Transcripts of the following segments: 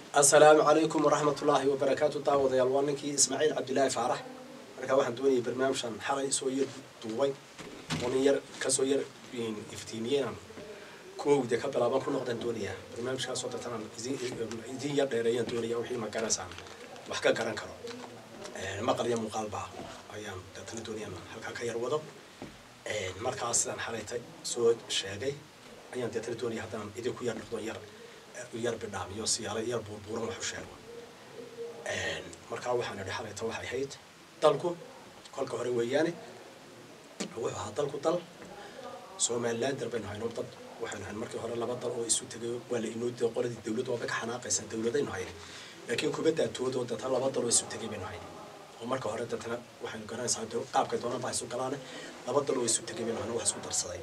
asalaamu calaykum waraxmat ullaahi wabarakaatu daawadayaal waa ninkii ismaaciil cabdilaahi faarax markaa waxaan doonayay barnaamijkan xalay soo yar duubay oo nin yar kasoo yar iftiimiyeenan kuwowda ka bilaaban ku noqdaan doonayaa barnaamijkaasoo dartanaan idin yar dheereeyaan doonaya wixii ma garaysaan wax ka garan karo maqal iyo muuqaalba ayaan deetana doonayaan halkaa ka yar wado markaas sidaan xalaytay soo sheegay ayaan deetana doonaya haddaan idinku yar noqdo yar yar bidhaamiyo siyaalo yar buurbuuran wax u sheego markaa waxaan idhi xalayta waxay ahayd dalku kolka hore weeyaane wuxuu ahaa dalku dal somalilander baynu hayno dad waxaynu hayn markii hore laba dal oo isu tegay waa la inoo diiday qoladii dawladdu waaba ka xanaaqaysan dawladaynu hayna laakiin kubadda atood oo deetana laba dal oo isu tegay baynu hayna oo marka hore deetana waxaynu garanaysaa qaabkay doonaan baa isu galaane laba dal oo isu tegay baynu hayna wax isku darsaday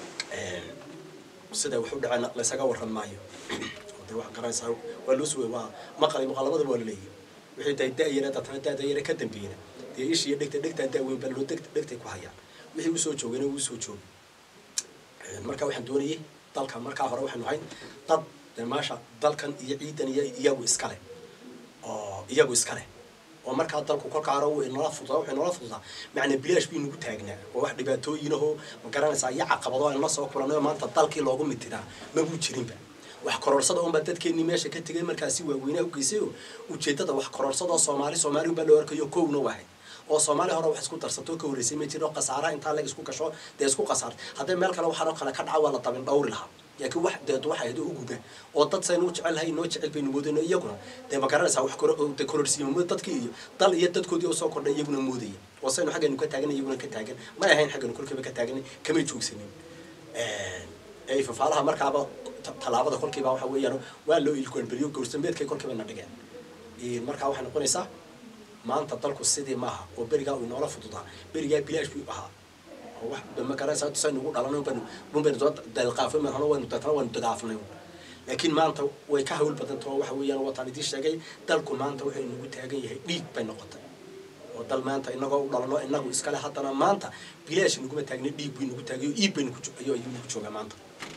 sida wax u dhaceen laysaga waran maayo de waxaan garanaysaa waa loo suway waa maqal maqal labadaba waa la leeyahy wixii day da-yara deetana da-dayara ka dambeeyna dee ishiiyo dhegta dhegtaa da-weyn baa loo deg dhegtay ku hayaan wixii usoo joogayna wuu soo joogay marka waxaan doonayay dalka markaa hore waxaynu hayn dad dee maasha dalkan iyo ciidan iyo iyagu iskale oo iyagu iskale oo markaa dalku kolka hore uu inala fududaa wuxuu inala fududaa macna bilaash bii nagu taagnaa oo wax dhibaatooyinahoo ma garanaysaa iyo caqabado aynu la soo kulanay oo maanta dalkii loogu mitidaa mabuu jirinba wax koroorsada unbaa dadkeenii meesha ka tegay markaasi waaweynaa u geysay oo ujeeddada wax koroorsada oo soomaali soomaali unbaa loo arkayo kowna wahay oo soomaali hore wax isku darsato ka horreysay ma jiro khasaaraha intaa leg isku gasho dee isku khasaartay haddii meel kale waxaanoo kale ka dhaca waa la dabin dhawri lahaa laakiin wax deed waxay ahayd u guba oo dad saynu u jecel lahay inoo jecel baynu moodayno iyaguna dee ma garanaysaa wax de kororsiimo dadkii iyo dal iyo dadkoodii oo soo kordhay iyaguna moodaya oo saynu xaggaynu ka taagan iyaguna ka taagan may ahayn xaggaynu kolkiiba ka taagan kamay joogsanin ee fafaalaha markaaba tallaabada kolkiiba waxa weeyaan waa loo ilkuanberiyo gowrsambeedkay kolkiiba na dhigeen markaa waxay noqonaysaa maanta dalku sidii maaha oo berigaa uu inoola fududaa berigaa bilaash buu ahaa oo wax ma garanaysaa tusaynu ugu dhalanay baynu bunbaynu soo dalqaafay marhano waynu deetana waynu dagaafnay laakiin maanta way ka hawl badantao waxa weeyaan wataan idiin sheegay dalku maanta wuxuu inagu taagan yahay dhiig bay noqotay oo dal maanta inagoo u dhalano inagu iskale haddana maanta bilaash inaguma taagna dhiig buu inagu taagay oo iib baynu ayuu inagu joogaa maanta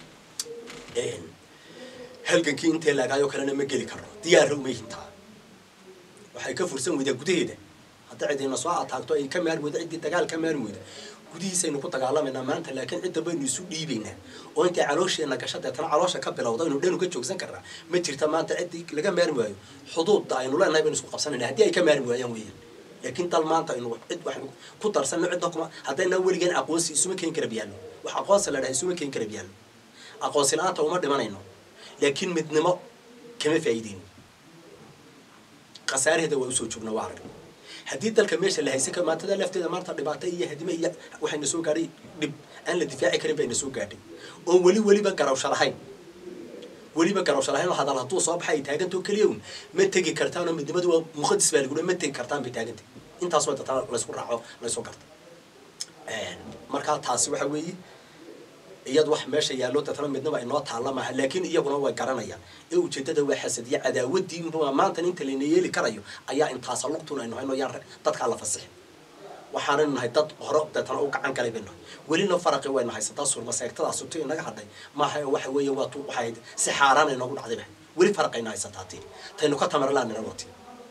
halgankii intee laagaayoo kalena ma geli karno diyaarra uma hintaa waxay ka fursan weydaa gudaheeda hadda cidina soo ataagto ay ka maarmi weyda ciddii dagaal ka maarmi weyda gudihiisaynu ku dagaalamaynaa maanta laakiin cidda baynu isu dhiibaynaa oo intay caloosheenna gasha deetana caloosha ka bilowda aynu dhanu ka joogsan karnaa ma jirta maanta ciddii laga maarmi waayo xuduudda aynu leenahay baynu isku qabsanayna haddii ay ka maarmi waayaan weeyaan laakiin dal maanta aynu cid waxaynu ku darsanno cidda kuma haddayna weligeen aqoonsi isuma keeni kara biyaallo wax aqoonsi la dhahay isuma keeni kara biyaallo aqoonsi la-aanta uma dhimanayno laakiin midnimo kama faa'iideyno khasaaraheeda waa usoo joognaa waa arag haddii dalka meesha la haysan kara maantada lafteeda maanta dhibaato iyo hadime iyo waxayna soo gaadhay dhib aan la difaaci karin bayna soo gaadhay oo weli weliba garawsha lahayn weliba garawsha lahayn oo hadal hadduu soo baxay ay taagantao keliya un ma tegi kartaan oo midnimadu waa muqadis baa lagu ma tegi kartaan bay taagantay intaas way dataa laysku raaco laysoo garta markaa taasi waxa weeye iyad wax meesha yaallo dadna midnaba inoo taalla maaha laakiin iyaguna way garanayaan ee ujeeddada waa xasadiya cadaawadii maanta inta layna yeeli karayo ayaa intaasa lugtun aynu hayno yaan dadkaa la fasixin waxaanaynu nahay dad hore deetana u gacan galay baynu nahay welina faraqi waynu haysataa surmaseegtadaa subti inaga hadhay maaha waxa weeye waa tu waxay si xaaraan inoogu dhacdayba weli faraqayna haysataa tii taynu ka tamarlaan inagoti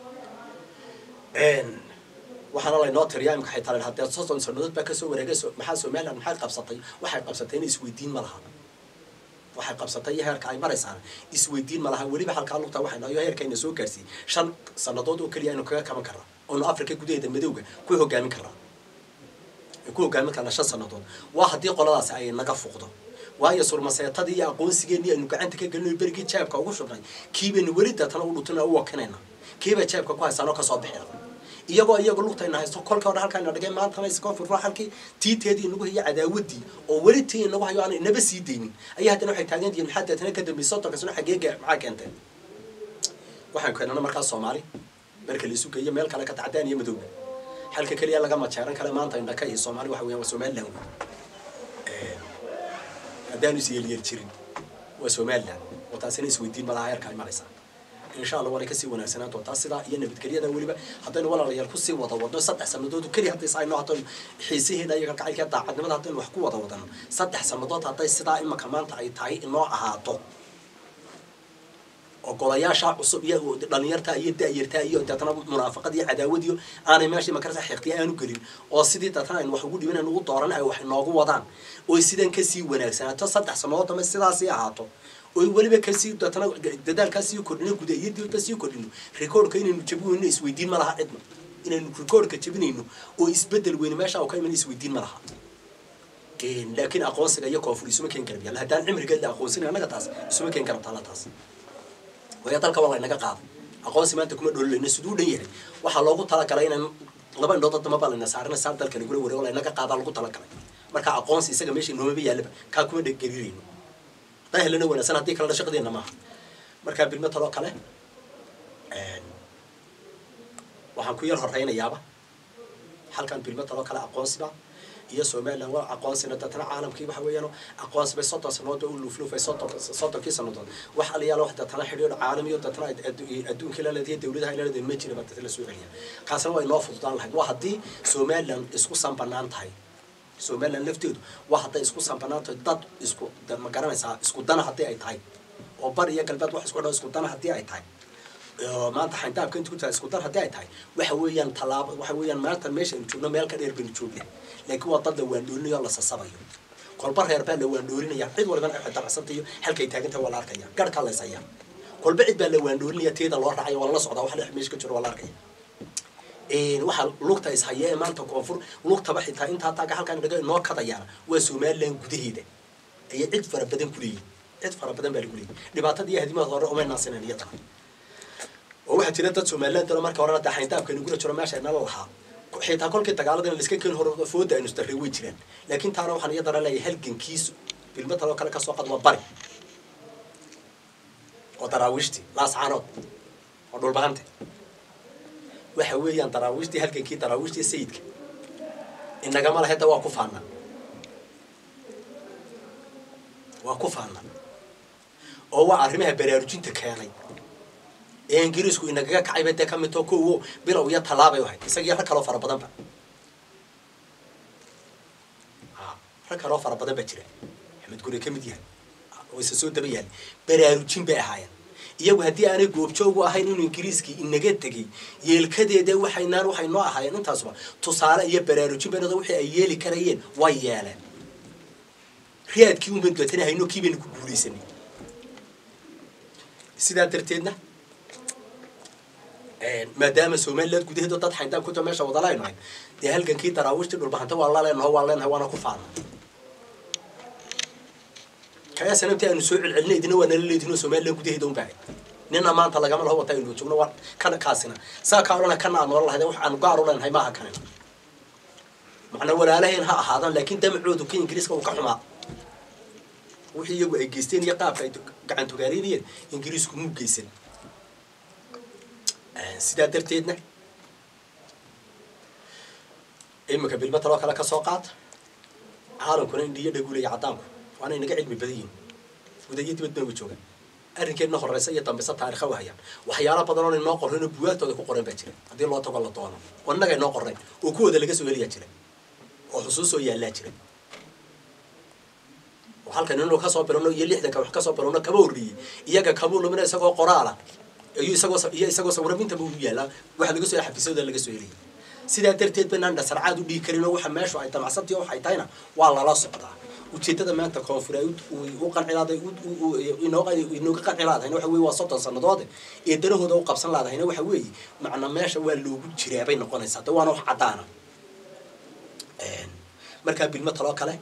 waxaana laynoo tiriyaa imika xitaa la hadee soddon sanadood baa kasoo wareegay maxaa somaliland maxay qabsatay waxay qabsatay in isweydiin ma laha waxay qabsatay iyo heerka ay maraysaan isweydiin ma laha weliba halkaa lugta waxayna iyo heerkayna soo gaarsiiyey shan sanadood oo keliya aynu kaga kaban karnaa oonu africa gudaheeda madowga ku hogaamin karnaa ku hogaamin karnaa shan sanadood waa haddii qoladaasi ay naga fuqdo waayo surmaseetadii iyo aqoonsigeenii aynu gacanta ka gelino berigii jaabka ugu shubnay kii baynu weli deetana u dhutuna u wakinayna kiibay jaabka ku haysaanoo kasoo bixina iyagoo iyagu lugtayna haysto kolka hore halkaana dhigay maantana iskoo furfuro halkii tiiteedii inagu hayo cadaawadii oo weli tii inagu hayo aan inaba sii daynin ayaa haddana waxay taagan yihiin maxaa deetana ka dambeysay soddonka sano xageega maxaa keentee waxaan keenana markaas soomaali marka la isu geeyo meel kale ka tacdaan iyo madowga halka keliya laga majeeran kale maanta indhaka iyo soomaali waxa weeyaan waa somaliland wey haddaanu is yeelyeel jirin waa somaliland oo taasina isweydiin malaha heerka ay maraysaa insha allah waanay kasii wanaagsanaan doontaa sidaa iyo nabadgelyada weliba haddaynu walaalayaal kusii wada wadno saddex sanadood keliya hadday sayno haddaynu xiisiheeda iyo kalgacaylka daacadnimada haddaynu wax ku wada wadano saddex sanadood hadday sidaa imaka maanta ay tahay inoo ahaato oo golayaasha cusub iyo dhalinyarta iyo da-yarta iyo deetana munaafaqad iyo cadaawad iyo aanay meeshii makarasa xiqtiya aanu gelin oo sidii deetana aynu wax ugu dhiban aynu ugu dooran ay wax noogu wadaan oy sidan kasii wanaagsanaato saddex sanadood dambe sidaasii ahaato oy weliba kasii deetana dadaalkaa sii kordhino guda iyo dibadba sii kordhino recordka inaynu jabin weyno isweydiin ma laha cidna inaynu recordka jabinayno oo isbedel weyne meesha u ka iman isweydiin ma laha laakiin aqoonsiga iyo koonfur isuma keen karab yaalla haddaan cimrigeed la aqoonsin annaga taas isuma keen karabta alla taas waya dalka waa laynaga qaaday aqoonsi maanta kuma dhoololeyna siduu dhan yahay waxaa loogu talagalay inaan laba indhood dama baa layna saarina saar dalka lagula wareego laynaga qaadaa lagu talagalay marka aqoonsi isaga meesha noomaba yaallaba kaa kuma dheggerirayno hadaa helana wanaagsan haddii kalena shaqadeena maaha markaa bilmo taloo kale waxaan ku yar horeynayaaba halkan bilmo taloo kale aqoonsiba iyo somalilan waa aqoonsina deetana caalamkii waxa weeyaan aqoonsi bay soddon sanood bay u luufluufay soddon soddonkii sannadood wax aliyaala wax deetana xidhiidh caalamiyo deetana adduunkii la leedahay dawladaha la leedahay ma jira baa deetana soo celiya kaasna waa inoo fududaan lahayd waa haddii somalilan isku sanbanaan tahay somalilan lafteedu waa hadday isku sanbanaan tahay dad isku ma garanaysaa isku dana haddii ay tahay oo bari iyo galbeed wax isku dhan isku dana haddii ay tahay maanta xayndaabka inta ku tahay isku dar haddii ay tahay waxa weeyaan tallaabo waxa weeyaan maanta meesha aynu joogno meel ka dheer baynu joognaa laakiin waa dad la waandhoolinayo la sasabayo kolba reer baa la waandhoolinaya cid walibana ay dabacsantayo halkay taagantahay waa la arkaya garhkaa laysaya kolba cid baa la waandhoolinaya teeda loo raacaya waa lala socdaa wax dhex meesha ka jiro waa la arkaya waxaa lugta ishaya ee maanta koonfur lugtaba xitaa intaa taaga halkaan dhaga inoo kadayaana waa somalilan gudaheeda ayay cid fara badan ku leeyihin cid fara badan baa lagu leeyihin dhibaatada iyo hadimada hore umay naasinayn iyadana oo waxaa jira dad somaliland dalo marka horena dee xayndaabka nagula jiro meesha inala lahaa xitaa kolkii dagaaladana laiska keeni hore fooda aynu isdarray way jiraan laakiin taana waxaan iyadana leeyahay halgankiisu bilmo taloo kale kasoo qad waa bari oo daraawiishtii laascaanood oo dhulbahante waxa weeyaan daraawiishtii halgankii daraawiishtii sayidka inagama lahayda waa ku faana waa ku faana oo waa arrimaha baraarujinta keenay ee ingiriisku inagaga kacayba dee ka midtoo kowo bilow iyo tallaabay ahayd isagiyo rag kaloo fara badanba rag kaloo fara badan baa jira axmed gure ka mid yahay oo isa soo daba yahay baraarujin bay ahaayeen iyagu haddii aanay goobjoogu ahayn inuu ingiriiskii inaga tegay yeelkadeeda waxaynaan waxay noo ahaayeen intaasuba tusaale iyo baraarujin baynado wixii ay yeeli karayeen way yeeleen riyaadkii unban dootana hayno kii baynu ku guulaysanay sidaa darteedna maadaama somaliland gudaheedo dad xayndaab kuta meesha wada leynahay dee halgankii daraawiishtii dhulbahanta waa la leenaho waa leenahay waana ku faana kaya sanabtii aynu soo celcelinay idina waa nala leedinoo somaliland gudaheeda un baahay nina maanta lagama laho wata aynu joogno waa kana kaasina saa kaa odhana kana aan noola lahayd wax aan gaar u leenahay maaha kanin macnaa walaalaheen ha ahaadaan laakiin damacoodu ka ingiriiska uu ka xumaa wixii iyagu ay geysteen iyo qaabka ay gacan togaaleynayeen ingiriisku muu geysan sidaa darteedna iminka bilmo taloo kale ka soo qaata caalamkuna indhiyo dhagulaya caddaanku waana inaga cilmi badan yihin gudayo dibad baan wa joogaan arrinkeedna horeysa iyo dambeysa taarikha u hayaan waxyaala badan oon inoo qorrayn oo buwaagtooda ku qoran baa jira haddii loo tago la doono oo innaga inoo qorrayn oo kuwooda laga soo helayaa jira oo xusuusoo yaallaa jira oo halkan inuu kasoo bilowno iyo lixdanka wax kasoo bilowno kaba horreeyey iyaga kabuu lumina isagoo qoraala iyo isagoo iyo isagoo sawirabintaba u yaallaa waxa laga soo xafiisyada laga soo helaya sidaa darteed banaan dhasarcaad u dhihi karin oo waxa meeshu ay damacsantii waxay tahayna waa lala socdaa ujeedada maanta koonfur ay u qancilaaday inooga qancilaadahayna waxa weye waa soddon sannadoode ee danahooda u qabsan laadahayna waxa weeye macna meesha waa loogu jiraa bay noqonaysaa de waana wax caddaana markaa bilmo taloo kale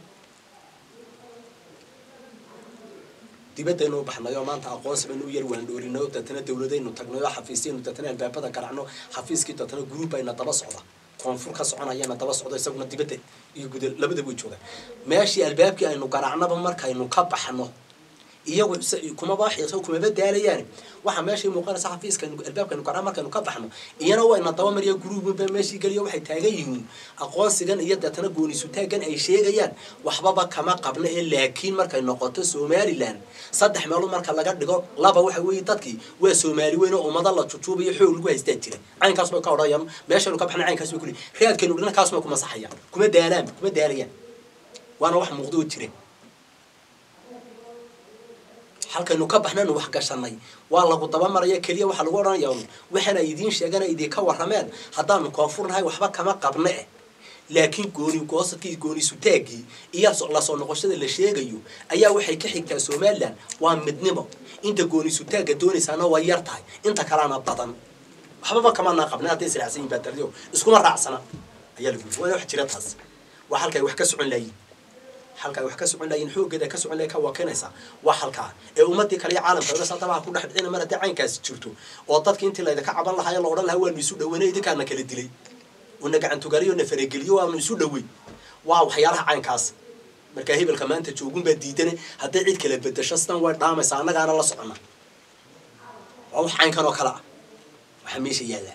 dibadaynu u baxnay oo maanta aqoonsi baynu u yar waandhoorinay oo deetana dawladaynu tagnay oo xafiisyaynu deetana albaabada garacno xafiiskii deetana gruub ayna daba socda koonfur ka soconayana daba socdo isaguna dibadda iyo guda labada way joogaan meeshii albaabkii aynu garacnaba markaynu ka baxno iyagu kumaba xiiso kumaba daalayaan waxa meeshii muuqanaysa xafiiska albaabkaynu garacno markaynu ka baxno iyana wayna daba mariya gruubba meeshii geliyo waxay taagan yihiin aqoonsigan iyo deetana goonisutaagan ay sheegayaan waxbaba kama qabno ee laakiin markay noqoto somaliland saddex meelood marka laga dhigo laba waxa weeye dadkii waa soomaali weyn oo ummada la jujuubayo xoog lagu haystaa jira caynkaas bay ka odhanayaan meeshaynu ka baxna caynkaas bay ku leeyihin raadkaynu dhina kaas bay ku masaxayaan kuma daalaan kuma daalayaan waana wax muuqdo oo jira halkaynu ka baxnaynu wax gashanay waa lagu dabamaraya keliya waxaa lagu odhanaya un waxaana idiin sheegana idinka warrameen haddaanu koonfurnahay waxba kama qabne eh laakiin gooni goosadkii gooni sutaaggii iyo lasoo noqoshada la sheegayo ayaa waxay ka xigtaa somalilan waa midnimo inta gooni sutaagga doonaysaana waa yar tahay inta kalena badan waxbaba kamaanaa qabna hadday israacsan yihin baatardio iskuma raacsana ayaa lagu waana wax jira taas waa halkay wax ka socon laayiin halka ay wax ka socon laayiin xooggeeda ka socon layiin ka wakinaysaa waa halkaa ee ummadii kale iyo caalamka oga sadabaha ku dhex dhicina mar haddii caynkaasi jirto oo dadkii intii laydinka caban lahaa ee la odhan lahaa waanu isu dhaweynay idinkaana kala dilay una gacantugariyo na farageliyo waanu isu dhawey waa waxyaalaha caynkaas markaa hebelka maanta joogun baa diidane hadday cid kala bedasho sidan way dhaamaysaa annagaana la socona waa wax caynkan oo kale ah waxaa meesha yaallaa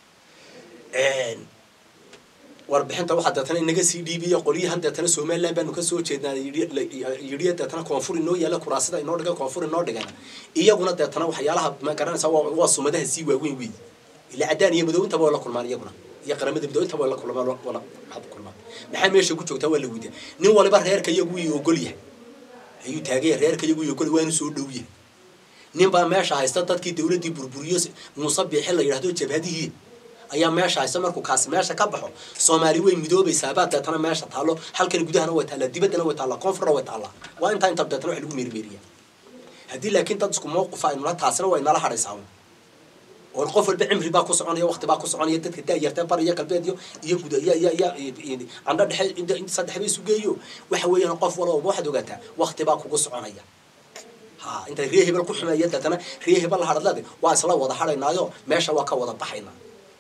warbixinta waxaa deetana inaga sii dhiibiya qolyahan deetana somaliland baanu kasoo jeednaa yidhiya deetana koonfur inoo yaalla kuraasida inoo dhigan koonfur inoo dhigan iyaguna deetana waxyaalaha ma garanaysaa waa sumadaha sii waaweyn weey ila cadaan iyo madow intaba waa la kulmaan iyaguna iyo qaramada midow intaba waa la kulmaan wala waxaad kulmaan maxaa meesha ku joogtaa waa la weydiya nin waliba reerka iyagu ii ogol yahay ayuu taagaya reerka iyagu ii ogol waanu soo dhow yahay nin baa meesha haysta dadkii dawladdii burburiyo muuse biixi la yidhahdo jabhadihii ayaa meesha haysta markuu kaasi meesha ka baxo soomaali way midoobaysaa baa deetana meesha taallo halkan gudahana way taallaa dibaddana way taallaa koonfurna way taallaa waa intaa inta deetana wax lagu meerimeeriya haddii laakiin dad isku mawqifa aynula taasina way nala hadhaysaa oo qof walba cimri baa ku soconaya waqti baa ku soconaya dadka daayartee bari iyo galbeed iyo iyo guda iyo iyo iyo candho dhexe saddex ba isu geeyo waxa weeyaan qof walba waxaad ogaataa waqti baa kugu soconaya ha intay ree hebel ku xumeeya deetana ree hebel la hadhadlade waa isla wada hadhaynaayo meesha waa ka wada baxaynaa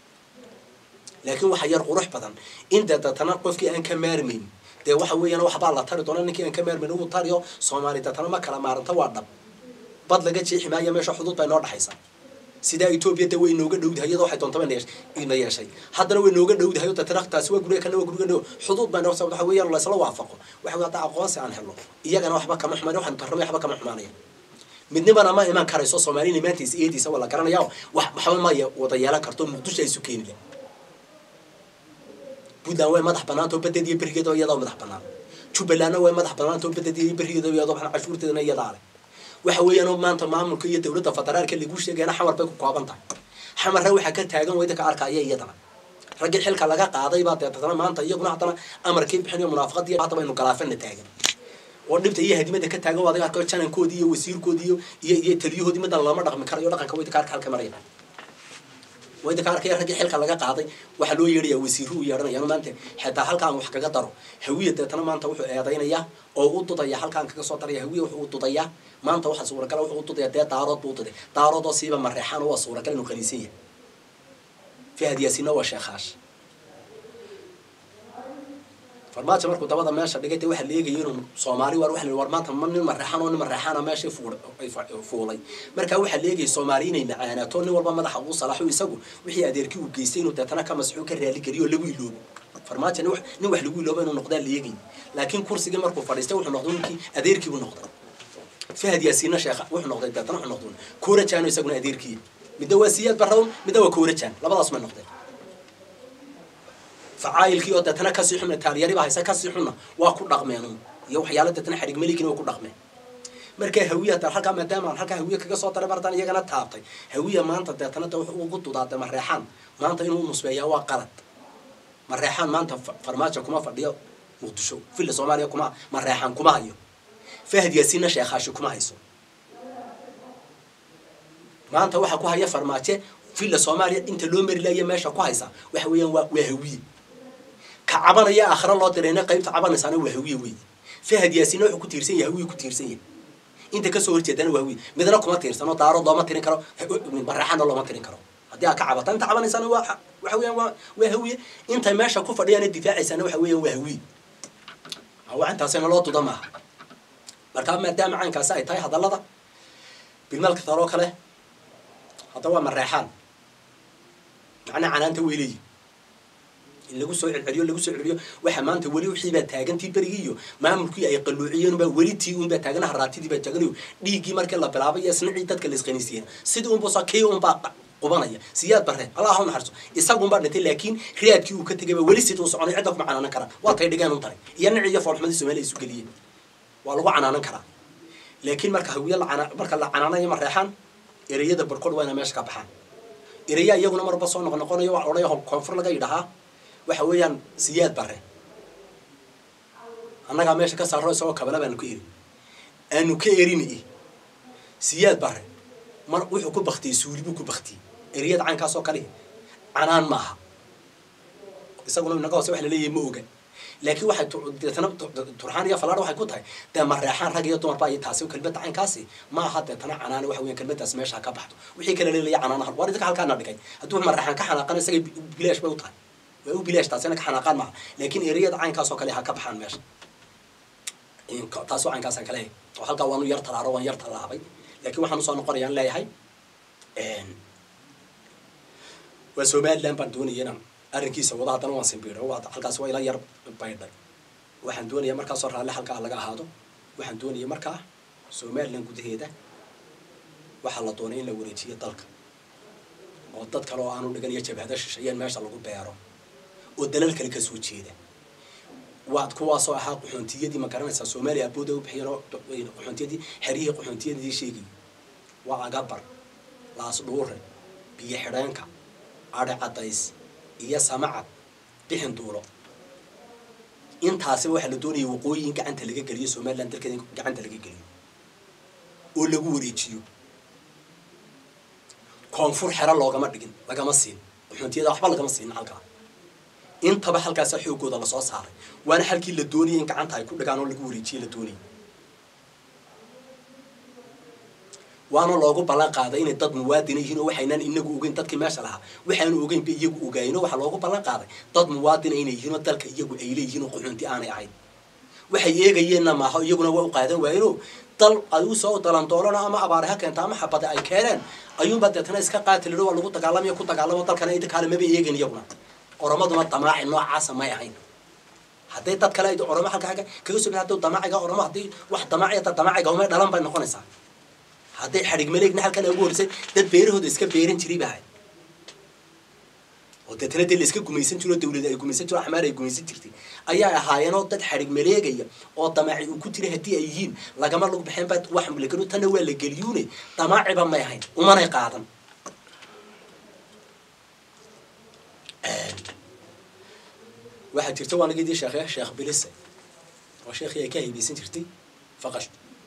laakiin waxa yar qurux badan in dee deetana qofkii aan ka maarmayn dee waxa weeyaan waxbaa la tari doona ninkii aan ka maarmayn uu tariyo soomaali deetana ma kala maaranta waa dhab bad laga jeexi maayo meesha xuduud baa inoo dhexaysa sidaa etoobiya de way inooga dhowdahay iyadoo waxay doontaba ina yeeshay haddana way inooga dhowdahay oo deetana taasi waa guriga kana waa guriga dhow xuduud baa inoo waxa weeyaan la isla waafaqo waxa wey hadda aqoonsi aan helno iyagana waxba kama xumaan waxaan tarramay waxba kama xumaanaya midnibana ma iman karayso soomaalina maantiisa iyadiisa waa la garanaya wax waxba ma wada yeelan karto muqdisho ay isu keeni leh puntland way madax banaanta oo badeed iyo berigeeda iyadoo madax banaan jubbalandna way madax banaanta oo badeed iyo berigeeda iyadoo cashuurteedana iyadaa leh waxa weeyaan maanta maamulka iyo dawladda federaalka lagu sheegayna xamar bay ku kooban tahay xamarna waxaa ka taagan wayda ka arkaya iyadana raggii xilka laga qaaday baa deetana maanta iyaguna haddana amarkii bixinayo munaafaqadii hadda baynu galaafana taagan oo dhibta iyo hadimada ka taagan waad arko janankoodii iyo wasiirkoodii iyo iyo iyo taliyahoodii midan lama dhaqmi karayo dhaqanka wayda ka arka halka maraya wayda ka arkaya raggii xilka laga qaaday waxaa loo yeedhaya wasiiru u yeedhanayaan maanta xitaa halkaan wax kaga daro hawiya deetana maanta wuxuu eedaynayaa oo u dudaya halkaan kaga soo daraya hawiya wuxuu u dudayaa maanta waxaa suuragala wuxuu u dudaya dee daarood buu duday daarood oo siiba mareexaan oo waa suuragal inuu qaniisan yahay fahad yaasiinna waa sheekaash farmaajo markuu dabada meesha dhigay dee waxaa la eegaya inuu soomaali war waxa la war maanta ma nin mareexaan oo nin mareexaana meesha fuulay markaa waxaa la eegaya soomaali inay macaanaato nin walba madaxa uu salaxo isagu wixii adeerkii uu geystay inuu deetana ka masxuu ka raali geliyo oo lagu iloobo farmaajo nin wax lagu iloobo inuu noqdaa la eegay laakiin kursigii markuu fadhiistay wuxuu noqday ninkii adeerkii buu noqday fahad yaasiinna sheekha wuxuu noqday deetana wuxuu noqday koorajaan isaguna adeerkii midna waa siyaad barrawn midna waa koorajaan labadaas may noqdeen facaayilkii oo deetana kasii xunna taalyari baa haysa kasii xunna waa ku dhaqmeen iyo waxyaala deetana xadhig malikina waa ku dhaqmeen markaa hawiya ta halkaa maadaama aan halkaa hawiya kaga soo daray bardan iyagana taabtay hawiya maanta deetana de wuxuu ugu dudaatay mareexaan maanta inuu nusbeeyaa waa qalad mareexaan maanta farmaajo kuma fadhiyo muqdisho villa soomaaliya kuma mareexaan kuma hayo fahad yaasiinna sheekaashi kuma hayso maanta waxaa ku haya farmaaje villa soomaaliya inta loo mari laaya meesha ku haysa waxa weeyaan waa waa hawiye ka cabanaya aakhira loo dirayna qaybta cabanaysaana waa hawiye wey fahad yaasiinna wuxuu ku tiirsan yahay hawiye ku tiirsan yahay inta kasoo horjeedana waa hawiye midna kuma tiirsano daarood looma tirin karo mareexaanna looma tirin karo haddii aad ka cabata inta cabanaysaana waa waxa weeyaan waa waa hawiye intay meesha ku fadhiyaana difaacaysaana waxa weeyaan waa hawiye waa intaasina loo duda maaha markaa maadaama caynkaasi ay tahay hadallada bilmaalka taloo kale hadda waa mareexaan macnaa canaanta way leeyihin in lagu soo celceliyo lagu soo celceliyo waxa maanta weli wixii baa taagantii berigii iyo maamulkii ay qalluuciyeen baa weli tii unbaa taagana haraatidii baa taaganayo dhiiggii markii la bilaabay iyo isnicii dadka la isqaniisiyeen sidii unbusa kii unbaa qubanaya siyaad bare allah ha naxariso isagunbaa dhintay laakiin riyaadkii uu ka tegay baa weli siduu soconay cidda kuma canaanan karaa waa tay dhigeen un tahay iyo nici iyo foolxumadii soomaaliya isu geliyeen waa lagu canaanan karaa laakiin marka hawiye lacana marka la canaanayo ma reexaan ereyada barkood waa ina meesha ka baxaan ereya iyaguna marba soo noq noqonayo waa odhaya koonfur laga yidhahaa waxa weeyaan siyaad bare annagaa meesha ka saaro isagoo kabala baanu ka erin aanu ka erini siyaad bare mar wuxuu ku baktiyey suuli buu ku baktiyey ereyada caynkaas oo kalihi canaan maaha isaguna inaga hoose wax laleeyahay ma oga laakiin waxay deetana turxaan iyo falaadha waxay ku tahay dee mareexaan rag iyo dumar baa iyo taasi kelmadda caynkaasi ma aha deetana canaane waxa weyan kelmaddaas meesha ka baxdo wixii kala leelaya canaanaha waar idinka halkaana dhigay hadduu mareexaan ka xanaaqan isagay bilaash bay u tahay way u bilaash taasina ka xanaaqaan maaha laakiin ereyada caynkaas oo kale ha ka baxaan meesha taasoo caynkaasaan kaleeyahay oo halkaa waanu yar talaaro waan yar tallaabay laakiin waxaan usoo noqonayaan leeyahay waa somaliland baan doonaya inaan arrinkiisa wada haddana waan simbiiro halkaas waa ila yar baydhay waxaan doonayaa markaasoo raalle halkaa laga ahaado waxaan doonaya markaa somaliland gudaheeda waxaa la doonay in la wareejiyo dalka oo dad kale oo aanu dhigan iyo jabhada shisheeyeen meesha lagu beero oo dalal kale kasoo jeeda waad kuwaasoo ahaa qaxoontiyadii ma garanaysaa soomaaliya abooda u bixiyeen qaxoontiyadii xeryihii qaxoontiyadii sheegay waa agabar laas dhuure biyo xidheenka adhi cadays iyo samacad bixin duulo intaasiba waxaa la doonaya waqooyi in gacanta laga geliyo somaliland dalkeeda in gacanta laga geliyo oo lagu wareejiyo koonfur xero loogama dhigin lagama siin qaxoontiyada waxba lagama siinin halkaa intaba halkaasa xoogooda lasoo saaray waana halkii la doonayay in gacanta ay ku dhigaan oo lagu wareejiye la doonayay waana loogu ballan qaaday inay dad muwaadina yihiin oo waxaynaan inagu ogeyn dadkii meesha lahaa waxaanu ogeyn ba iyagu ogaayeen oo waxaa loogu ballan qaaday dad muwaadina inay yihiin oo dalka iyagu ay leeyihiin oo qaxoonti aanay ahayn waxay eegayeenna maaha iyaguna waa u qaadan waayeenoo dal ay usoo dalandoolana ama abaare ha keenta ama xabade ay keeneen ayuunbaa deetana iska qaatiliro waa lagu dagaalamayo ku dagaalamo dalkana inta kaale maba eegin iyaguna oromaduna damaaci noocaasa may ahayn hadday dad kale oromo halka agga kaga soo haduu damaaciga oromo haddii wax damaaciya damaaciga umay dhalan bay noqonaysaa hadday xadhig maleegna halkan ugu horisay dad beerahooda iska beeran jiray ba ahayd oo deetana dee la iska gumaysan jiro dawlada ay gumaysan jiro axmaar ay gumaysan jirtay ayaa ahaayeenoo dad xadhig maleegaya oo damaaci uu ku jiray haddii ay yihiin lagama lagu baxeen ba wax lagano tanna waa la geliyuune damaaciba may ahayn umanay qaadan waxaa jirta waa nagidii sheekhe sheekh bilise oo sheekhii ay ka haybeysan jirtay faqash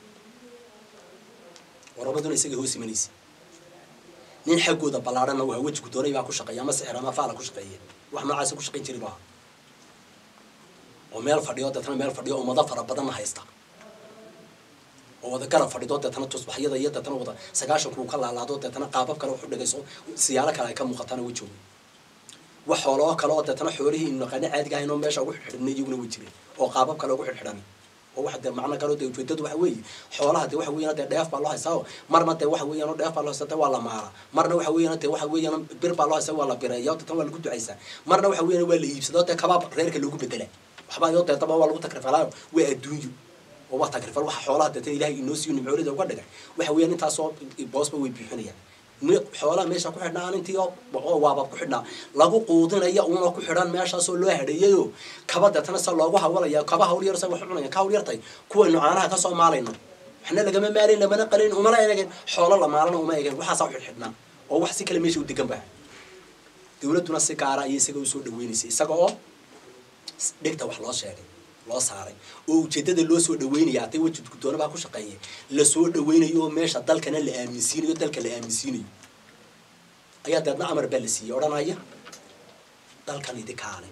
waramaduna isaga hoos imanaysa nin xaggooda ballaadhana waa wejigu doonay baa ku shaqeeya ama sixir ama faala ku shaqeeya wax noocaasa ku shaqayn jiray maaha oo meel fadhiyo deetana meel fadhiyo ummado fara badanna haysta oo wada garab fadhido deetana tusbaxyada iyo deetana wada sagaashanku uu ka laalaado deetana qaabab kale waxu dhigayso siyaalo kale ay ka muuqataana wejooga wax xooloo kale oo deetana xoolihii inu naqaano caadiga ahayn oo meesha ugu xidhxidhnay iyaguna way jireen oo qaabab kale ugu xidhxidhan oo waxa dee macno kale dee ujeedadu waxa weeye xoolaha dee waxa weeyaan dee dheef baa loo haystaa marna dee waxa weeyaan dheef baa loo haystaa dee waa la maara marna waxa weeyaan dee waxa weeyaan bir baa loo haystaa waa la bireeya oo deetana waa lagu ducaysaa marna waxa weeyaan waa la iibsadaa dee kabaab reerka loogu bedela waxbaa iyo deetaba waa lagu takrifalaayo waa adduunyo oo waa takrifal waxa xoolaha deetana ilaahay inoo siiyo nimcoolida uga dhigay waxa weeyaan intaasoo boosba way buuxinayaan xoolaha meesha ku xidhnaa intii oo waabab ku xidhnaa lagu quudinaya una ku xidhan meeshaasoo loo hadheeyayo kaba deetana se loogu hawalaya kaba hawl yar sa wax cunaya ka hawl yartay kuwaynu caanaha kasoo maalayno waxna lagama maalayn lamana qalin umana eegeen xoolo la maalana uma eegeen waxaasaa u xidhxidhnaa oo wax si kale meesha u degan baa dawladduna si gaara ayay isaga usoo dhaweynaysay isaga oo dhigta wax loo sheegay loo saaray oo ujeedada loo soo dhaweynaya hadday weji guddoona baa ku shaqeeya lasoo dhaweynayo oo meesha dalkana la aaminsiinayo dalka la aaminsiinayo ayaa deedna amar baa la siiyey odhanaya dalkan idinkaale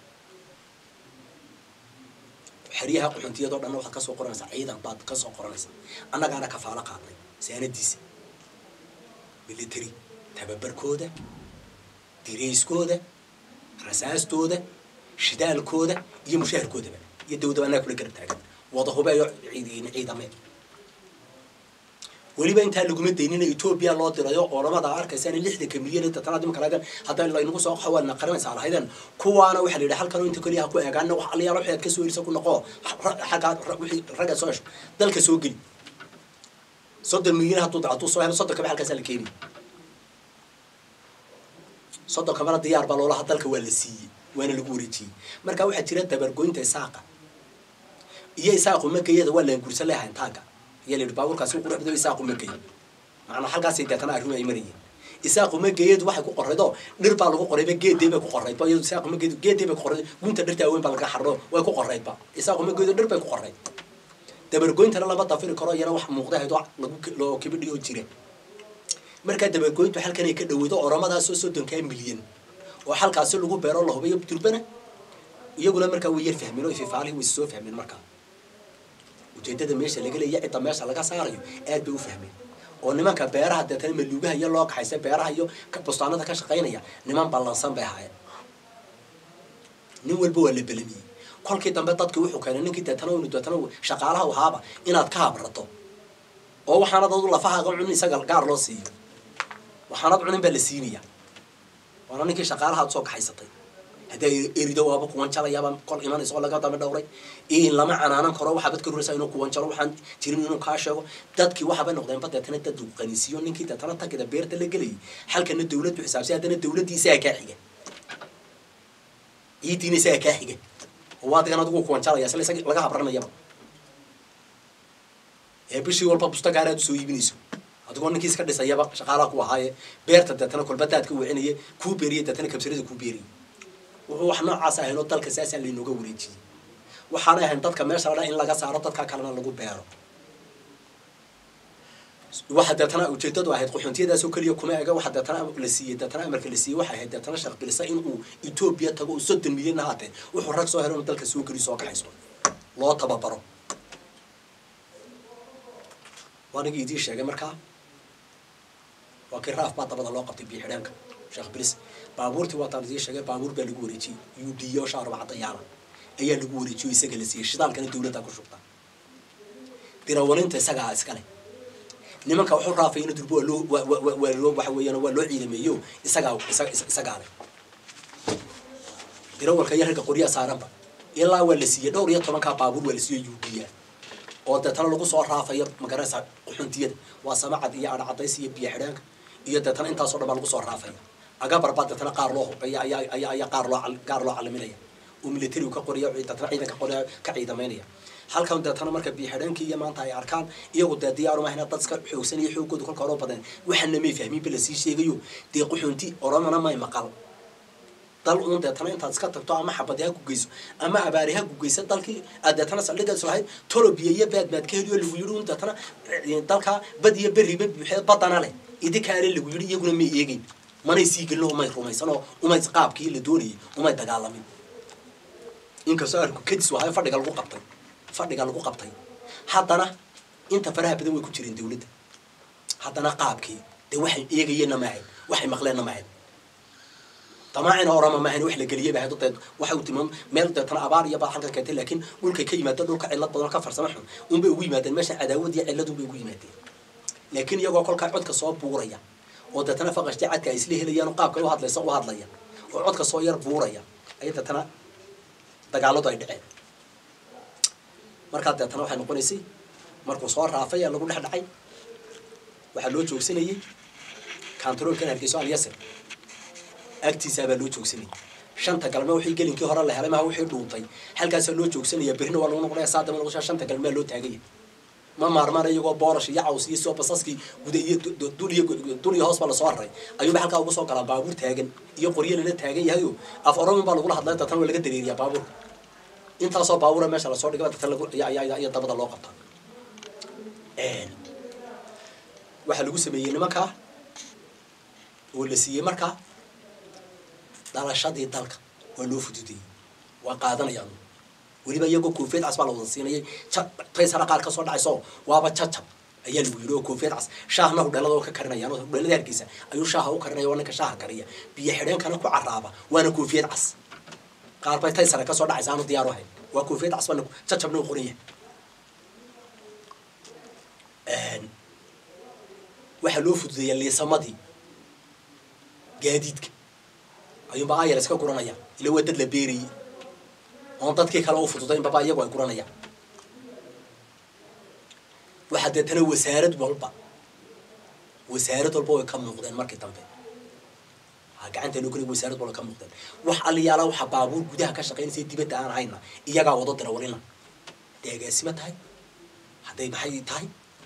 xeryaha qaxoontiyadoo dhanna waxaad kasoo qoranaysaa ciidan baad kasoo qoranaysaa annagaana kafaalo qaadnay saanadiisa military tababarkooda dirayskooda rasaastooda shidaalkooda iyo mushaharkoodaba iyo dawdaba annaga kula garab taagan wada hubeeyo ciidamee weliba intaa laguma daynina etoobiya loo dirayo oramada arkaysaan lixdanka milyan tatanaad imaka lahaydeen hadday laynagu soo xawaalna qaranaysaa lahaydeen kuwaana waxaa la yidhi halkan inta keliya ha ku eegaana wax aliyaalo waxaad ka soo erisa ku noqo xaggaa wixii ragga soo hesho dalka soo geli soddon milyan hadduu hadduu soo helo soddon kaba halkaasaa la keenaya soddon kabana diyaar baa loolaha dalka waa la siiyey waana lagu wareejiyey marka waxaa jira dabargoynta isaaqa iyo isaaqu makayada waa laangursan leehayn taagga ayaa la yidhi baabuurkaasi u qurux badan isaaqu ma geeyo macnaa halkaasay deetana arrimu ay marayeen isaaqu ma geeyadu waxay ku qorraydoo dhir baa lagu qorrayba geedday bay ku qorraydba iyadu isaaqu ma geedu geedday bay ku qorrayd gunta dhirta aweyn baa laga xarro way ku qorraydba isaaqu ma geedu dhir bay ku qorrayd dabargoyntana lama dafiri karo iyana wax muuqda hayd lagu loo kibidhi oo jira markaa dabargoyntu halkanay ka dhaweydo oramadaasoo soddonkaa milyan oo halkaasi lagu beero la hubayo durbana iyaguna markaa way yar fahmeen oo ififaalihi way soo fahmeen markaa ujeedada meesha laga leeya cidda meesha laga saarayo aad bay u fahmeen oo nimanka beeraha deetana maluugaha iyo loo kaxaysa beeraha iyo bustaanada ka shaqaynaya niman ballansan bay ahaayeen nin walba waa la belamiyey kolkii dambe dadkii wuxuu keenay ninkii deetana unu deetana shaqaalaha ahaaba inaad ka habrato oo waxaanad adu lafahaaga cunin isaga gaar loo siiyo waxaanad cunin baa la siinaya waana ninkii shaqaalaha ad soo kaxaysatay haddii erido waaba kuwanjalayaaba kol imanaysa oo laga daba dhowray in lama canaanan karo waxaa bad ka ruraysa inuu kuwanjalo waxaan jirin inuu kaa sheego dadkii waxaabay noqdeenba deetana dad uu qanisiiyo ninkii deetana tagida beerta la gelayay halkana dawladdu xisaabsay haddana dawladdii isagaa kaa xiga ciidiina isagaa kaa xiga oo waa adigan adigu kuwanjalaya isla isaga laga habranayaba ee bishii walba bustagaar aad usoo iibinayso adigoo ninkii iska dhisayaba shaqaalaha ku ahaaye beerta deetana kolbadaadka wicinaye kuu beeriye deetana kabsarada kuu beeriye wuxuu wax noocaas ahayn oo dalka saasaa laynooga wareejiyey waxaana ahayn dadka meesha ladhaa in laga saaro dadka kalena lagu beero waxa deetana ujeedadu ahayd qaxoontiyadaasoo keliya kuma ega waxa deetana la siiyey deetana amarka la siiyey waxay ahayd deetana sheekh bilisa inuu etoobiya tago oo soddon milyan ahaatee wuxuu rag soo helo inuu dalka soo geli soo kaxayso loo tababaro waanigii idiin sheegay markaa waa kii raaf baa dabada loo qabtay biixidheenka sheekh bilis baabuurtii waataan idiin sheegay baabuur baa lagu wareejiyey udhiyo shaarba cadayaala ayaa lagu wareejiyo isaga la siiyey shidaalkana dawladda ku shubta dirawalinta isagaa iskale nimanka wuxuu raafayna durbo waa loo waa loo waxa weeyaan waa loo ciidameeyo isagaa isagaa leh dirawalka iyo ragga qoryaa saaranba ilaa waa la siiyey dhowr iyo tobankaa baabuur waa la siiyey udhiya oo deetana lagu soo raafayo magaranaysa quxuntiyada waa samacad iyo adhacadays iyo biyo xidhaanka iyo deetana intaasoo dhan baa lagu soo raafaya agabar baa deetana qaar loo ayaa ayaa ayaa qaar loo gaar loo calaminaya oo militarigu ka qoraya deetana ciidanka qoraya ka ciidamaynaya halkan deetana marka biyo xidhaankii iyo maanta ay arkaan iyagu dee diyaar uma hayna dad iska xoogsan iyo xoogooda kolka hore badan waxaana may fahmin ba lasii sheegayo dee quxunti oramana may maqal dal uun deetana intaad iska tagto ama xabadi ha ku geyso ama abaari ha ku geyso dalkii aad deetana saldhigaas lahayd tolobiya iyo baadbaad ka heliyo lagu yidhi un deetana dalkaa bad iyo beriba buuxee badana leh idinkaale lagu yidhi iyaguna may eegeyn manay sii gelin umay rumaysan oo umay qaabkii la doonayay umay dagaalamin inkastoo arku kadis wahayo fadhiga lagu qabtay fadhiga lagu qabtay haddana inta faraha badan way ku jireen dawladda haddana qaabkii dee waxay eegayeenna maahayn waxay maqleenna maahayn damaacina orama maahayn wax la geliyay bahayd deed waxay u timaan meel deetana abaar iyo baa halkan keentay laakiin dhulkay ka yimaadeen dhulka cillad badan ka farsamo xun unbay ugu yimaadeen meesha cadaawad iyo cillad unbay ugu yimaadeen laakiin iyagoo kolkaa codka soo buuraya oo deetana faqashti cadka ay isla helayaan oo qaabka u hadlaysa u hadlaya oo codka soo yar buuraya ayay deetana dagaaladu ay dhaceen markaa deetana waxay noqonaysay markuu soo raafay ee lagu dhex dhacay waxaa loo joogsanayay kantaroolkan hargeyso alyasir agtiisaabaa loo joogsanayay shanta galme wixii gelinkii hore la helay maha wixii dhuuntay halkaasaa loo joogsanaya berrina waa lagu noqonaya saadama noqoshaa shanta galmea loo taagaya ma maarmaan iyagoo boorash iyo caws iyo soo basaskii guda iyo dul iyo dul iyo hoos baa lasoo raray ayuunba halkaa uga soo galaa baabuur taagan iyo qoryo lala taagan yahayo af oromin baa lagula hadlaya datan waa laga dareeriyaa baabuurka intaasoo baabuura meesha lasoo dhigay datan lagu iyo dabada loo qabta waxaa lagu sameeyey nimankaa oo la siiyey markaa dhalashadii dalka waa loo fududeyey waa qaadanayaan weliba iyagoo koofiyad cas baa la wada siinayay taysara qaar ka soo dhacayso waaba jajab ayaa lagu yidhi oo koofiyad cas shaahna hudheelada ka karinayaan oo hudheelada hargeysa ayuu shaaha u karinaya waa ninka shaaha kariya biyo xidheenkana ku caraaba waana koofiyad cas qaar bay taysara ka soo dhacaysa aanu diyaar u hayn waa koofiyad cas baa jajabna u qoran yahay waxaa loo fududeeyaa liisamadii gaadiidka ayuunba ayar iska guranaya ila waa dad la beerayey oon dadkii kale u fududayn baba iyagu ay guranayaan waxaa deetana wasaarad walba wasaarad walba way ka muuqdeen markii dambe gacanta loo gelay wasaarad walba ka muuqdeen wax aliyaala waxaa baabuur gudaha ka shaqaynaysa dibadda aan hayna iyagaa wado dira walina hadday agaasimo tahay hadday maxay tahay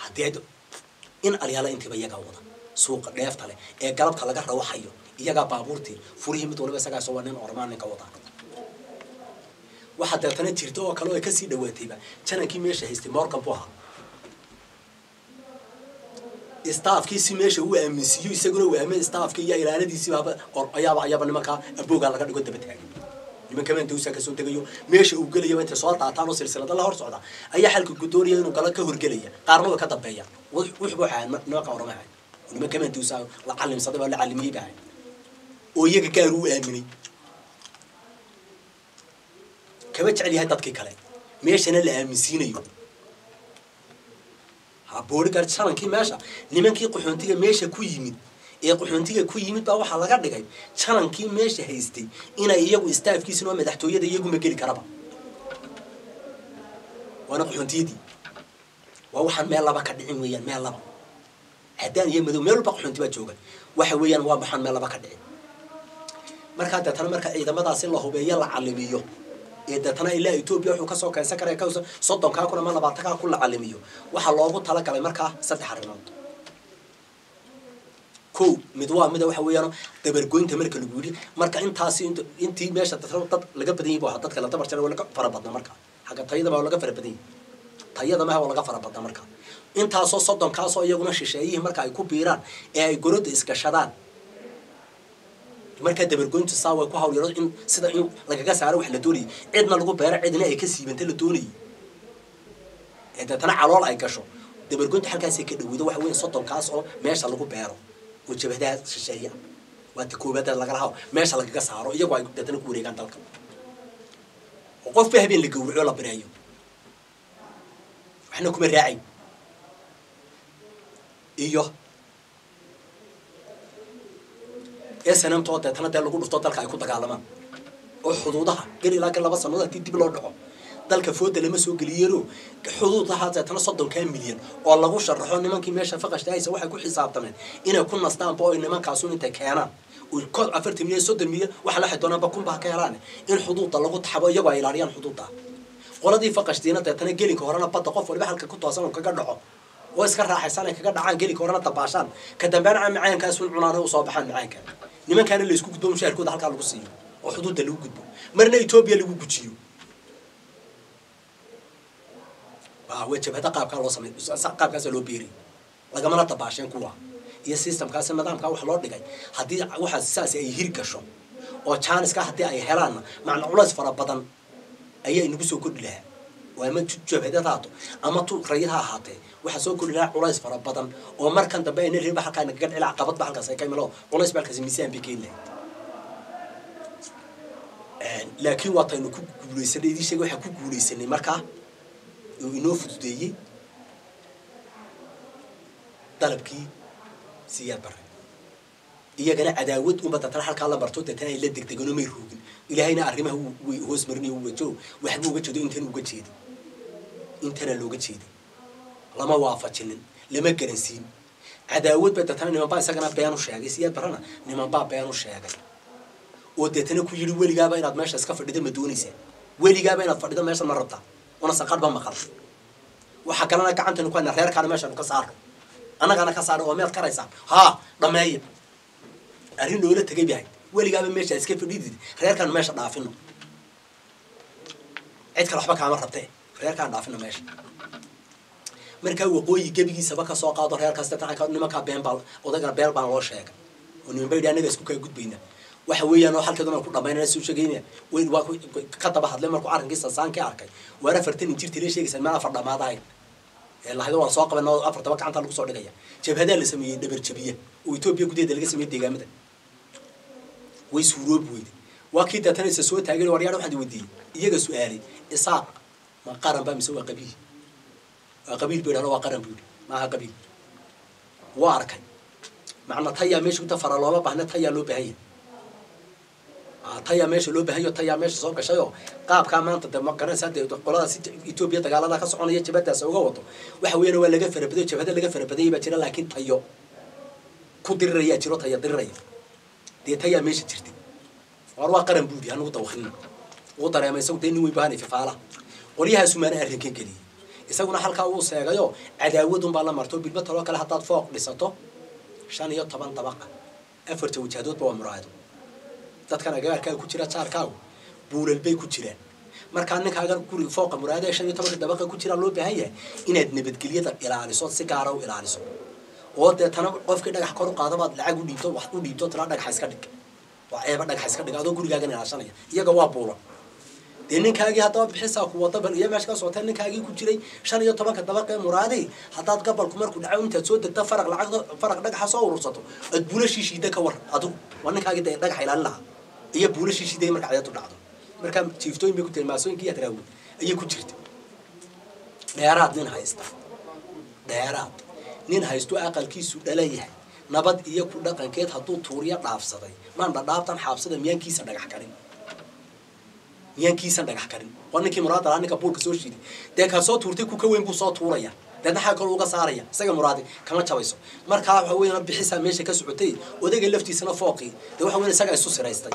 haddii ay in alyaala intiiba iyagaa wada suuqa dheefta leh ee galabta laga rawaxayo iyagaa baabuurtii furihii mid waliba isagaa soo waa nin ormaan ninka wadaa waxaa deetana jirta oo kale oo ay kasii dhawaatayba janankii meesha haystay morgan buu ahaa staafkii si meesha uu aaminsiiyo isaguna uu aamin staafkii iyo ilaaladiisiibaaba ayaaba ayaaba nimankaa aboogaa laga dhigo daba taagay nimanka mandawsa kasoo degayo meesha uu gelayaba intay soo daataan oo silsilada la hor socda ayaa xalka gudoonaya inuu gala ka horgelaya qaarna way ka dambeeyaan wuxuu ahaan nimanka orama ahay nimanka mandawsa la calimsaday baa la calimiyey baa ahay oo iyaga gaar uu aaminay kama jecel yahay dadkii kale meeshana la aaminsiinayo booligar janankii meesha nimankii qaxoontiga meesha ku yimid ee qaxoontiga ku yimid baa waxaa laga dhigay janankii meesha haystay inay iyagu staafkiisina oo madaxtooyada iyaguma geli karaba waana qaxoontiyadii waa waxaan meel laba ka dhicin weeyaan meel laba haddaan iyo madow meel walba qaxoonti baa jooga waxa weeyaan waa maxaan meel laba ka dhicin markaa deetana marka ciidamadaasi la hubeeyo la calimiyo ee deetana ilaa etoobiya wuxuu kasoo keensan karaya ka soddonkaa kun ama labaatankaa kun la calimiyo waxaa loogu talagalay markaa saddex arrimood ko mid waa mida waxa weeyaan dabargoynta marka lagu yidhi marka intaasi intii meesha dad laga badan yahi bu ahaa dadka la dabar jara waa laga fara badna marka xagga tayada baa laga fara badan yahi tayada maha waa laga fara badna marka intaasoo soddonkaasoo iyaguna shisheeyihii marka ay ku biiraan ee ay gorodda isgashadaan markaa dabargoyntu saa way ku hawlyaro in sida in lagaga saaro wax la doonayay cidna lagu beero cidna ay ka siibanta la doonayay ee deetana calool ay gasho dabargoyntu halkaasay ka dhaweydo waxa weya soddonkaas oo meesha lagu beero oo jabadaha shisheeya waa ta koobaad lagala haw meesha lagaga saaro iyagoo ay deetana ku wareegaan dalka oo qofba habeen la gawraco la bareeyo waxna kuma raacay iyo ee sanamtoo deetana dee lagu dhufto dalka ay ku dagaalamaan oo xuduudaha gal ilaa kan laba sannadood haddii dib loo dhaco dalka fooda lama soo geliyeenoo xuduudaha deetana soddonkaa milyan oo lagu sharaxo nimankii meesha faqashta haysa waxay ku xisaabtameen inay ku nastaanba oo nimankaasun intay keenaan afartan milyan soddon milyan waxa laxay doonaanba kunba ha ka helaan in xuduudda lagu taxabo iyagoo ay ilaaliyaan xuduudda qoladii faqashtiina deetana gelinka horena badda qof waliba halka ku toosan oo kaga dhaco oo iska raaxaysan ay kaga dhacaan gelinka horena dabaashaan ka dambeena macaankaasun cunaana usoo baxaan macaanka nimankaana la isku gudbo mushaharkooda halkaa lagu siiyo oo xuduudda lagu gudbo marna etoobiya lagu gujiyo waa jabhada qaabkaa loo samey qaabkaasa loo beeriy lagamana dabaasheen kuwa iyo systemkaasi nidaamkaa wax loo dhigay haddii waxaas saas ay hir gasho oo jaaniska haddii ay helaanna macna culays fara badan ayaa inagu soo kordhi lahaa oo ama jabhadad haato ama tu rayid ha ahaatee waxaa soo kordhi lahaa culays fara badan oo markan dambe ayna reeba halkaa nagaga dhicila caqabadba halkaas ay ka imalo culays ba halkaasi miisaan bay keeni lahayd laakiin waataynu ku guulaysanay idii sheega waxaan ku guulaysanay markaa oo inoo fududeeyey dalabkii siyaad bare iyagana cadaawad unba datana halkaa la marto deetana ay la degdegano may roogin ilaahayna arrimaha way hoos marinayo wajo waxba uga jeedo intan uga jeeday intana looga jeeday lama waafajinin lama garansiin cadaawad ba deetana nimanbaa isagana been u sheegay siyaad barana nimanbaa been u sheegay oo deetana ku yidhi weligaaba inaad meesha iska fadhida ma doonaysaa weligaaba inaad fadhido meesha ma rabtaa una saqadhba maqal waxaa kalena gacantaynu ku hayna reerkaana meeshanu ka saarno annagaana ka saarno oo meed karaysaa haa dhameeya arrin loola tegay bahay weligaaba meesha iska fadhidid reerkaanu meesha dhaafino cid kale waxba kaama rabtee reerkaan dhaafino meesha markaa waqooyi gebigiisaba ka soo qaado reerkaas nimankaa been baa odaygana beel baan loo sheegay oo niman bayidhi annaga isku kaa gudbayna waxa weeyaan oo halkeeduna ku dhamaynana soo sheegaynaya waa ka daba hadlay markuu arrinkii sansaankii arkay waar afartan injirtii la sheegaysa meel afar dhamaadahayn ee lahaydo waa soo qaban oo afartaba gacanta lagu soo dhigaya jabhadaa la sameeyey dhabar jabiya oo etoobiya gudaheeda laga sameeyey deegaamada way suuroobi weyday waa kii deetana isa soo taageen waryaar waxaan weydiiyey iyaga su-aalay isaaq ma qaran ba mise waa qabiil waa qabiil bu yidhahdo waa qaran bu yidhi maaha qabiil waa arkay macna tayaa meesha kuta fara looma baahna tayaa loo baahan yahay tayaa meesha loo baahanyo tayaa meesha soo gashayoo qaabkaa maanta de ma garanaysaa dee qoladaas etoobiya dagaalada ka soconaya jabadaas uga wado waxa weeyaan waa laga farabadayo jabhada laga farabadayay baa jira laakiin tayo ku dirirayaa jiro taya diriraya dee tayaa meesha jirtay waar waa qaran buudi hanugu dawakrin ugu dareema isagu dee nin weyn bahanay fifaalaha qolyahaasuu maana arrinkan geliyey isaguna halkaa wuu seegayo cadaawadunbaa la marto bilba taloo kale haddaad fooq dhisato shan iyo toban dabaqa afarta wajaadoodba waa muraayado dadkan agagaarkaaga ku jira jaarkaagu buulal bay ku jiraan markaa ninkaagan guriga fooqa muraayada shan iyo tobanka dabaqa ku jiraa loo baahan yahay inaad nabadgelyada ilaaliso si gaara u ilaaliso oo deetana qofkii dhagax kor u qaadabaad lacag u dhiibto wax u dhiibto tala dhagaxa iska dhig waa ceeba dhagaxa iska dhig adoo gurigaagan ilaashanaya iyaga waa buulan dee ninkaagii haddaba bixisaa ku wada bal iyo meesha ka socotee ninkaagii ku jiray shan iyo tobanka dabaqa ee muraadii haddaad gabalku markuu dhaco intaad soo degta faraq lacag faraq dhagaxa soo urursato aad buulashii shiida ka war adigu waa ninkaagii dee dhagaxa ilaalin lahaa iyo buulashii shiiday marka cadeedu dhacdo markaa jiiftooyin bay ku tiri maasooyinkii iyo adraawood ayay ku jirta dheeraad nin haysta dheeraad nin haysto aqalkiisu dhala yahay nabad iyo ku dhaqankeed hadduu tuuriya dhaafsaday maan dhadhaabtan xaabsada miyaankiisa dhagax karin miyaankiisan dhagax karin waa ninkii muraada lahaa ninka buulka soo shiiday dee kaa soo tuurtay ku ka weyn buu soo tuuraya deedna xaa kaloo uga saaraya isaga muraadi kama jabayso markaa waxa weeyaan bixisaa meesha ka socotay odayga laftiisana fooqii dee waxa weyan isagaa isu siraystay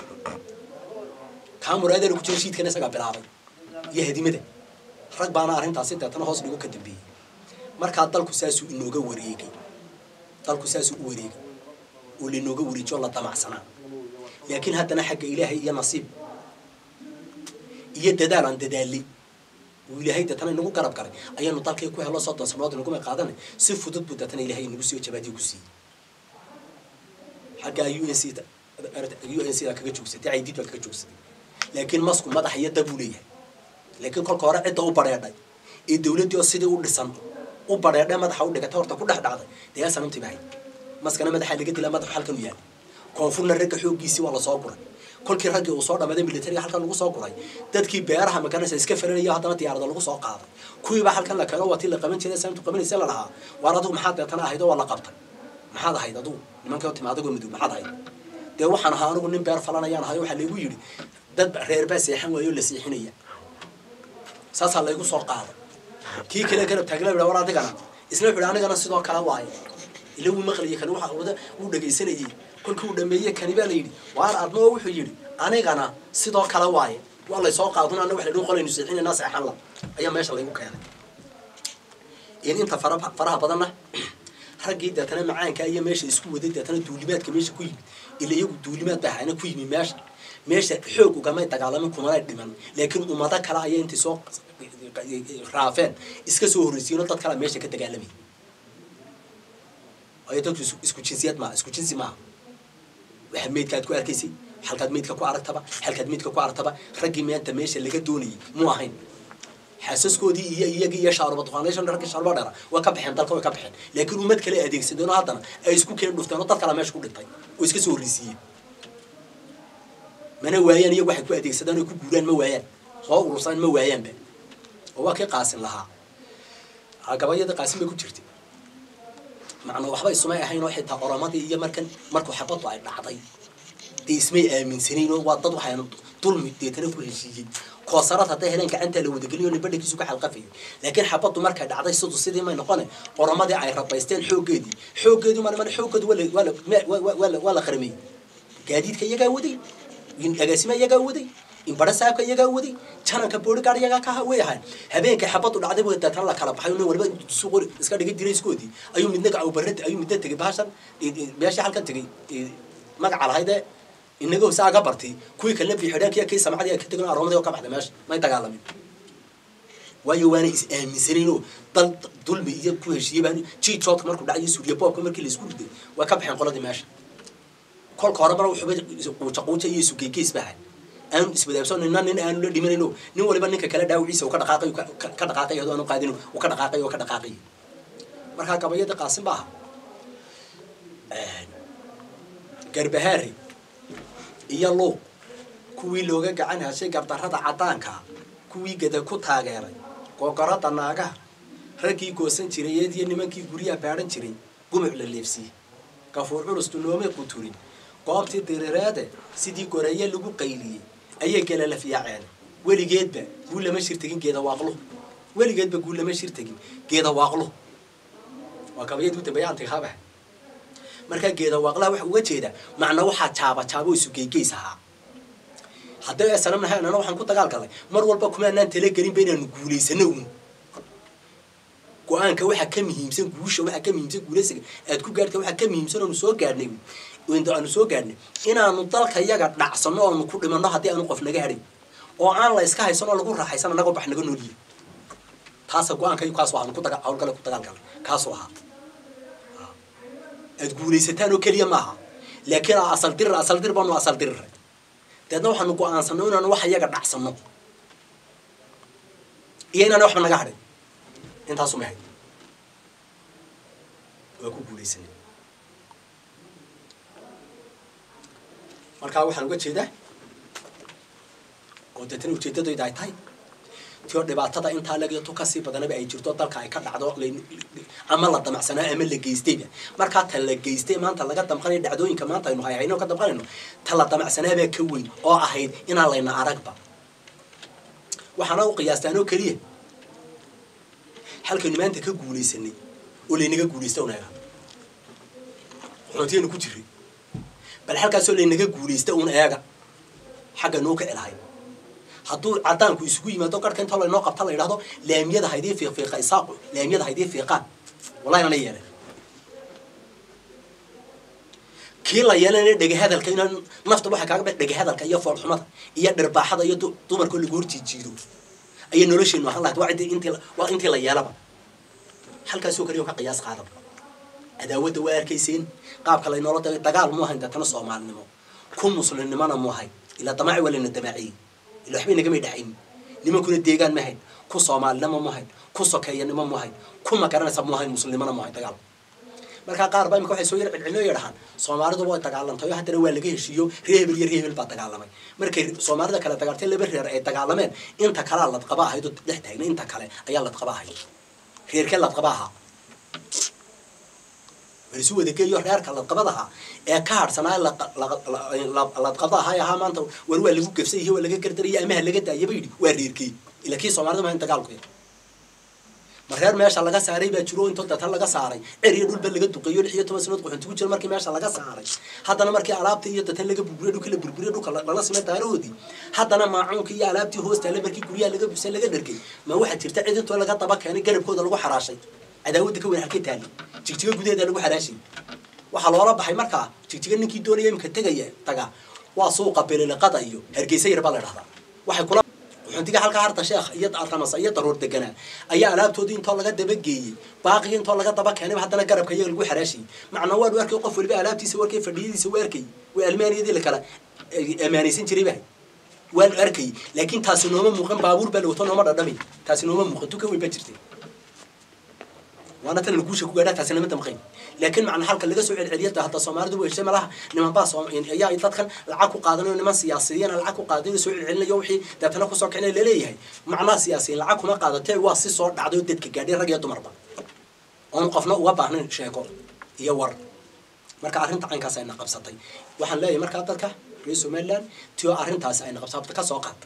kaa muraadana ku jira shiidkana isagaa bilaabay iyo hadimada rag baana arrintaasi deetana hoos dhigo ka dambeeyey markaa dalku saasuu inooga wareegay dalku saasuu u wareegay oo lainooga wareejiyo la damacsanaa laakiin haddana xagga ilaahay iyo nasiib iyo dadaal aan dadaalay uu ilaahay deetana inagu garab galay ayaanu dalkii ku helo soddon sanood inaguma qaadanay si fudud buu deetana ilaahay inagu soo jabaadiyo ku siiyey xaggaa u n c u n c da kaga joogsatay caydid baa kaga joogsatay laakiin masku madax iyo dab uu leeyahay laakiin kolka hore cidda u badheedhay ee dawladdii oo sidii u dhisan u badheedhay madaxa u dhigatay horta ku dhex dhacday dee sanamtii bahay maskana madaxa laga dilaa madaxu halkan u yaal koonfurna ragga xooggiisii waa lasoo guray kolkii raggii uu soo dhamaaday militariga halkan lagu soo guray dadkii beeraha magaranaysa iska faranaya haddana diyaarada lagu soo qaaday kuwiibaa halkan la keeno watii la qaban jiray saamtu qabanaysa la lahaa waar adigu maxaad deetana ahayd oo waa la qabtay maxaad ahayd adigu nimanka timi adigoo midug maxaad ahayd dee waxaan ahaa anigu nin beer falanayaan ahay waxaa laygu yidhi dad reer baa seexan waayo la seexinaya saasaa laygu soo qaaday kii kale garab taagla yidha war adigana isna wuxu anigana sidoo kale waaye ila wuu maqlayay kani waxa wada wuu dhegaysanayay kolkii uu dhameeyey kani baa la yidhi waar adnoo wuxuu yidhi anigana sidoo kale waaye waa laysoo qaadun anna wax laydhin qolaynu seexinayna seexan la ayaa meesha laygu keenay in inta fara faraha badanna raggii deetana macaanka iyo meesha isku waday deetana duulimaadka meesha ku yimid ila iyagu duulimaad baa hayna ku yimid meesha meesha xoog ugamay dagaalamin kumanay dhiman laakiin ummado kale ayaa intay soo raafeen iska soo horreysiino dad kale meesha ka dagaalamay waayo dadku isku jinsiyad maaha isku jinsi maaha waxa meydkaad ku arkaysay halkaad meydka ku aragtaba halkaad meydka ku aragtaba raggii maanta meesha laga doonayay muu ahayn xaasaskoodii iyo iyagii iyo shaaruba duqaanayshan raggii shaaruba dheera way ka baxeen dalka way ka baxeen laakiin ummad kale adeegsadeen oo haddana ay isku keen dhufteen oo dad kale meesha ku dhintay oo iska soo horreysiiyeen mana waayaan iyagu waxay ku adeegsadaan oy ku guuraan ma waayaan soo urursaan ma waayaanba oo waa kii qaasin lahaa gabayadii qaasin bay ku jirtay macnaa waxba isumay ahayn oo xitaa oromadii iyo markan markuu xabaddu ay dhacday dee ismay aaminsanayn oo waa dad waxayna dulmi deetana ku heshiiyey koosarad hadday heleen gacantaa la wadageliyo nin badhankiisu ka xalqafayo laakiin xabaddu markay dhacday sidu sidii may noqone oromadii ay rabaysteen xooggeedii xooggeedii mana xooggeedu waa la waa la waa la qarameyey gaadiidka iyagaa waday agaasima iyagaa waday inbara saabka iyagaa waday jananka booligaar iyagaa ka way ahaan habeenkay xabaddu dhacday buu deetana la kala baxay nin walba suuq iska dhigay dirayskoodii ayuu midna gacawbarra ayuu midna tegay bahashan meeshii halkan tegay magaca lahaydee inaga hoose aga bartay kuwii kalena biixidhaankiya kii samcadii ka tegin aroomadii oo ka baxday meesha may dagaalamin waayo waana is aaminsanayn oo dal dulmi iyo ku heshiiyey baa jiijoodka markuu dhacayo suuriya boobka markii la isku riday waa ka baxeen qoladii meesha kolka horeba wuxuuba quuja quuja iyo isugeegeys bahay aanu iswadaabsan nina nin aanu la dhimanayno nin waliba ninka kale dhaawiciisa uu ka dhaqaaqay ka dhaqaaqay hadoo aanu qaadin uu ka dhaqaaqay oo ka dhaqaaqay markaa gabayada qaasin baaha garbahaari iyo luuq kuwii looga gacan hashay gardarrada caddaanka kuwii gada ku taageeray googoradda naagaha raggii goosan jiray eed iyo nimankii guryaha baadhan jiray gumuc la leefsiye gafuur culustu noomay quturin goobtii dirireede sidii goreeye lagu qayliyey ayay galalaf yaaceen weligeedba guu lama shir tegin geeda waaqluhu weligeedba guu lama shir tegin geeda waaqluhu waa gabayadii u dambeeya antikhaabaha markaa geeda waaqlaha waxa uga jeeda macna waxaa jaaba jaabo isu geygeys ahaa haddii ay sanam nahay annana waxaan ku dagaal galnay mar walba kuma anaan talagelinba inaanu guulaysano uun go-aanka waxaa ka muhiimsan guusha waxaa ka muhiimsan guulasiga aad ku gaarta waxaa ka muhiimsan oonu soo gaadhnay aanu soo gaadhnay inaanu dalka yaga dhacsano oonu ku dhimanno haddii aanu qof naga hadhin oo aan la iska haysan oo lagu raaxaysan annagoo bax naga noolyihin taasa go-aanka kaasu aanu ku daga hawlgale ku dagaalgalay kaasuu ahaa aad guulaysataan oo keliya maaha laakiin asal dirir asal dir baanu asal diriray deedna waxaanu go-aansanno inaanu wax iyaga dhacsano iyo inaana waxba naga hadhin intaasu ma hayd waa ku guulaysanay markaa waxaan uga jeedaa oo deetana ujeeddadayda ay tahay tio dhibaatada intaa lagiyo tu kasii badanaba ay jirto dalka ay ka dhacdo ama la damacsanaa ama la geystayba markaa ta la geystay maanta laga damqanayo dhacdooyinka maanta aynu hayhayno ka damqanayno ta la damacsanaabaa ka weyn oo ahayd inaan layna aragba waxaana u qiyaastaan oo keliya halkaynu maanta ka guulaysanay oo laynaga guulaysta unaga xuntiyaynu ku jiray bal halkaasoo laynaga guulaysta un eega xagga noo ka celahay hadduu cadaanku isugu yimaado garhka intoo laynoo qabta la yidhahdo laamiyada haydii fiiqfiiqa isaaqu laamiyada haydii fiiqaan wallahi nana yeelen kii la yeelanaya dhegahadalka inaan nafta waxaa kaaga ba dhegahadalka iyo foolxumada iyo dhirbaaxada iyo dumarkoo lagu horjiijiido ayay nolosheenu ahaan lahayd waa intii waa intii la yeelaba halkaasoo kaliya ka qiyaas qaadaba cadaawadda waa arkayseen qaabka laynoola da dagaal mu ahayn deetana soomaalinimo ku muslimnimona mu ahayn ilaa damaaci waa layna damaaciyey ila waxbay nagamay dhaxayn nimankuna deegaan ma hayn ku soomaalinimo mu hayn ku sokeeyanimo mu hayn ku magaranaysa mu hayn muslimnimona mu hayn dagaal markaa qaar baa imika waxay soo yar cilcilino yadhahaan soomaalidu way dagaalantay oo haddana waa laga heshiiyo ree hebel iyo ree hebel baa dagaalamay markay soomaalida kale dagaaltay laba reer ay dagaalameen inta kalea ladqaba ahayd oo dhex taagna inta kale ayaa ladqaba ahayd reerkee ladqaba ahaa balisu wadageeyo reerka ladqabadaha ee ka hadhsanaa ladqabda ahaa ahaa maanta war waa lagu gefsay iyo waa laga gardaraya amaha laga daayaba yidhi waa reerkii ila kii soomaalida mahayn dagaalku ma reer meesha laga saaray baa jiro intoo datan laga saaray cer iyo dhulba laga duqeeyo lix iyo toban sanood quxunti ku jiro markii meesha laga saaray haddana markii alaabtii iyo datan laga burburiyo dhulka la burburiyo dhulka lala simay daarahoodii haddana maacuunkii iyo alaabtii hoostaale markii guryaha laga busa laga dhargay ma waxaa jirta cid intoo laga daba keenay garabkooda lagu xaraashay cadaawadda ka weyn halkay taali jigjiga gudaheeda lagu xaraashay waxaa loola baxay markaa jigjiga ninkii doonaya imika tegaya taga waa suuqa beliliqada iyo hargeysa yar baa la dhahdaa waxay kula xuntiga halka harta sheekh iyo ramasa iyo daruur deganaa ayaa alaabtoodii intoo laga dabageeyey baaqigii intoo laga daba keenay haddana garabka iyaga lagu xaraashayay macnaa waanu arkay qof waliba alaabtiisa warkay fadhiyadiisa waa arkay waa almaaniyadii lakala amaanaysan jiray baa waanu arkay laakiin taasi nooma muuqan baabuur baa lawato nooma dhadhamay taasi nooma muuqan tu ka weyn baa jirtay waana tan guusha ku gaadhaa taasi nama damqayn laakiin macna halka laga soo celceliyada hadda soomaalidu waa heshay malaha niman baa ayaa dadkan lacag ku qaadanayo niman siyaasiyiin lacag ku qaadanayo soo celcelinayo wixii deetana kusoo kicinay laleeyahay macnaha siyaasiyiin lacag kuma qaadatee waa si soo dhacday oo dadka gaadhay rag iyo dumarba oon qofna uga baahnayn sheeko iyo war marka arrinta caynkaas ayna qabsatay waxaan leeyahay markaa dadka reer somaliland tio arrintaasi ayna qabsatay ka soo qaata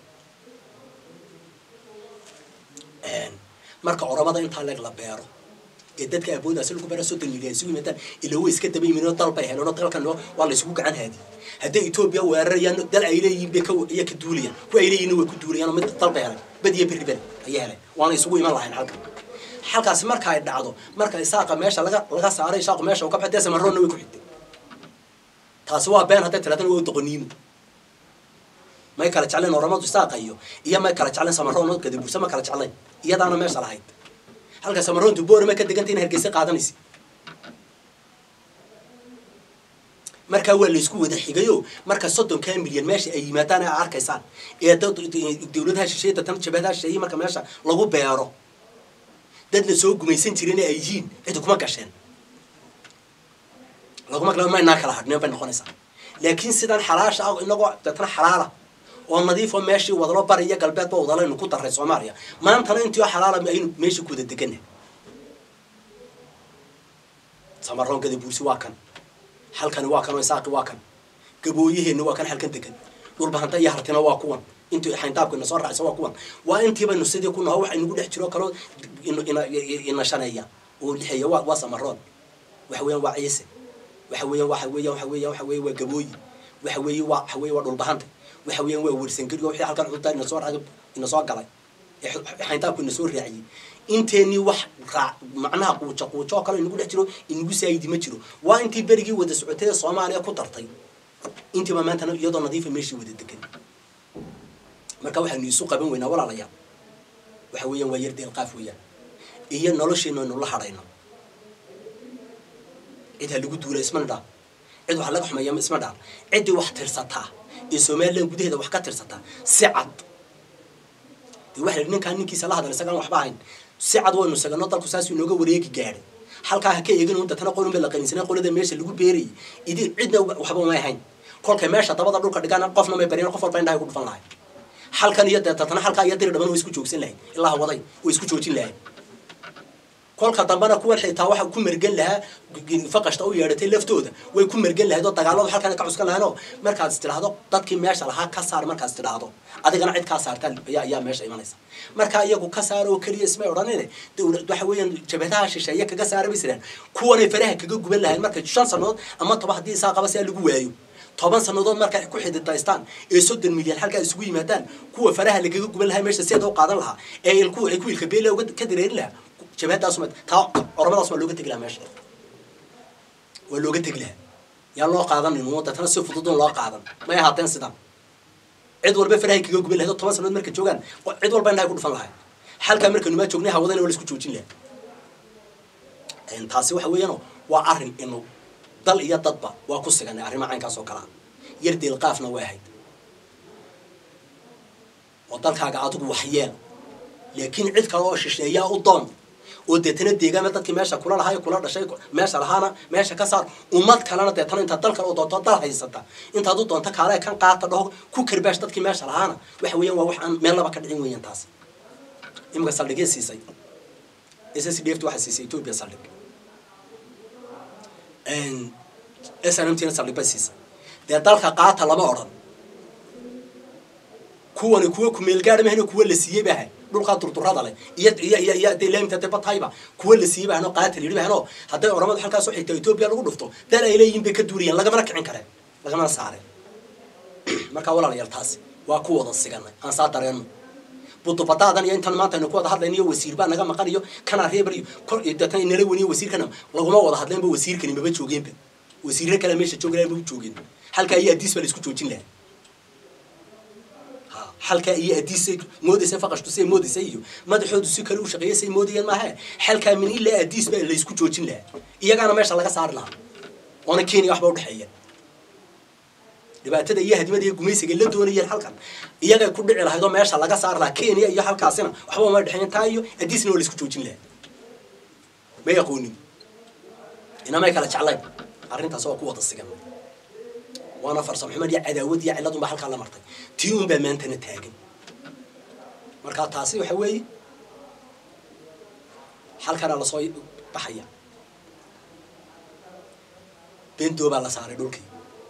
marka oromada intaa leeg la beero ee dadka aaboodaasi lagu bara soddon milyan isugu yimaadaan ilaa way iska daba yimin oo dal bay heleen oo dalkan waa la isugu gacan haadi hadday etoobiya weerarayaan dal ay leeyihiin bay iya ka duulayaan kuwa ay leeyihin way ku duulayaan oo mid dal bay heleen bad iyo berri bel ayay heleen waana isugu iman lahayn halkan halkaasi marka ay dhacdo marka isaaqa meesha laga laga saaray isaaqu meesha uu ka baxday samaroonna way ku xigtay taasi waa been hadday tiraadana waa doqoniimo may kala jecleen oramadu isaaqa iyo iyo may kala jecleen samaroon oo gadabursa ma kala jecleen iyadaana meesha lahayd halka samaroontu boorama ka deganta in hargeysa qaadanaysa markaa waa laysku wada xigayo marka soddonkaa milyan meesha ay yimaadaan a arkaysaan ee dawladaha shisheeye datan jabadaha shisheeye marka meesha lagu beero dad la soo gumaysan jirin ay yihiin cidi kuma gasheen laguma gala maynaa kala hadhneen bay noqonaysaa laakiin sidan xalaasha ah inagoo datan xalaala oo nadiifo meeshii wadalo bari iyo galbeedba wadalaynu ku daray soomaaliya maantana intii oo xalaala aynu meeshii ku wada degana samaroon gadabuursi waa kan halkani waa kan oo isaaqi waa kan gabooyaheenna waa kan halkan degan dhulbahanta iyo hartina waa kuwan intii xayndaabku ina soo raacaysa waa kuwan waa intii baynu sidii ku naho waxa inagu dhex jiro kaloo ina shaneeya oo lixeeya waa waa samaroon waxa weeyaan waa ciise waxa weeyaan waxa weeyaan waxa weeyaan waxa weeye waa gabooyi waxa weeye waa waxa weeye waa dhulbahanta waxa weeyaan waa wersangeligo wixii halkan cunta ina soo raacay ina soo galay ee xayndaabku ina soo raaciyey inteenii wax raac macnaha quuja quujo oo kale inagu dhex jiro inagu saayidi ma jiro waa intii berigii wada socotay ee soomaaliya ku dartay intiiba maantana iyadoo nadiifa meeshii wada degan marka waxaynu isu qaban weynaa walaalayaal waxa weeyaan waa yar deelqaaf weeyaan iyo nolosheenu aynu la hadhayno cid ha lagu duula ismana dhaa cid wax laga xumeeya isma dhaa ciddii wax tirsataa ee somalilan gudaheeda wax ka tirsataa si cad dee waxa la ninkaan ninkiisa la hadal isagaan waxba ahayn si cad waynu sagano dalku saasuu inooga wareegi gaadhay halkaa ha ka eegin un datana qolun ba la qaninsanay qolada meesha lagu beerayay idi cidna waxba umay ahayn kolkay meesha dabada dhulka dhigaan qofna may baryan qof walba indhahay ku dhufan lahay halkan iyo dee datana halkaa iyo diri dhaban way isku joogsan lahayd ilaa waday way isku joojin lahayd kolka dambena kuwan xitaa waxa ku mergan lahaa faqashta u yeedhatay laftooda way ku mergan lahayd oo dagaaladu halkan ka cuskan lahayn oo markaad is tidhaahdo dadkii meesha lahaa ka saar markaad is tidhaahdo adigana cid kaa saartaa ayaa ayaa meesha imanaysa marka iyagu ka saar oo keliya ismay odhanine dowlad waxa weeyaan jabhadaha shisheeye kaga saara bay jiraan kuwanay faraha kaga guban lahayn marka shan sannadood ama toba haddii isaa qaba si lagu waayo toban sannadood markay ku xididaystaan ee soddon milyan halkaa isugu yimaadaan kuwa faraha lagaga guban lahaa meesha seeda u qaadan lahaa ee ilku ay ku ilka beela uga ka dareerin lahaa jabhadaasuma taa oromadaas waa looga tegi lahaa meesha waa looga tegi lahaa yaa loo qaadanin wadatana si fududun loo qaadan may ahaateen sidan cid walba farahay kaga guban lahayd oo toban sannadood markay joogaan cid walba indhahay ku dhufan lahay halkaa markaynu maa joognay hawadana waa la isku joojin lahaa taasi waxa weeyaano waa arrin inu dal iyo dadba waa ku siganay arrimaha caynkaas oo kalea yar deelqaafna waa ahayd oo dalkaaga adigu waxyeel laakiin cid kale oo shisheeyaa u doon oo deetana deegaama dadkii meesha kula lahaa kula dhashay meesha lahaana meesha ka saar ummad kalena deetana intaad dal kale oo doonto dal haysata intaad u doonto kaale kan qaata dhaho ku karbaash dadkii meesha lahaana waxa weeyaan waa wax aan meel laba ka dhicin weeyaan taas imika saldhigee siisay s s d f waxaa siisay ethiopia saldhig snmtina saldhig bay siisay dee dalka qaata lama odhan kuwani kuwa kumeelgaadha mahayno kuwa la siiyey baa ahay dhulkaa durdurada leh iyo iyo iyo iyo hadday laamta hadday batahayba kuwa la siiyey baa hanoo qaata layidhi bahanoo hadday oramadu halkaa soo xigta etoobiya lagu dhufto dal ay leeyihiin bay ka duuriyaan lagamana kicin kareen lagamana saareen markaa walaalayaal taasi waa ku wada siganay aan saa dareenno budubadaadan iyo intan maanta aynu ku wada hadlayno iyo wasiir baa naga maqan iyo kanaa reebar iyo kor deetana inala weniyo wasiirkana laguma wada hadleenba wasiirkani maba joogeenba wasiirro kale meesha joogi laha maba joogeen halkaa iyo adiis baa la isku joojin lahaa halkaa iyo adiisay moodaysa faqashtu say moodaysa iyo madaxoodu si kale u shaqeeya say moodayeen maaha halkaa min ilaa adiis baa la isku joojin lahaa iyagaana meesha laga saari lahaa oona kenya waxba udhexeeya dhibaatada iyo hadimada iyo gumaysiga la doonayeen halkan iyagay ku dhici lahayd oo meesha laga saari lahaa kenya iyo halkaasina waxba uma dhexeeyan taa iyo adiisna waa la isku joojin lahaa may aqoonin inamay kala jeclayn arrintaas waa ku wada sigan waana farsamo xumad iyo cadaawad iyo cilad unbaa halkaa la martay tii unbaa maantana taagan markaa taasi waxa weeye halkana lasoo baxaya bendoo baa la saaray dhulkii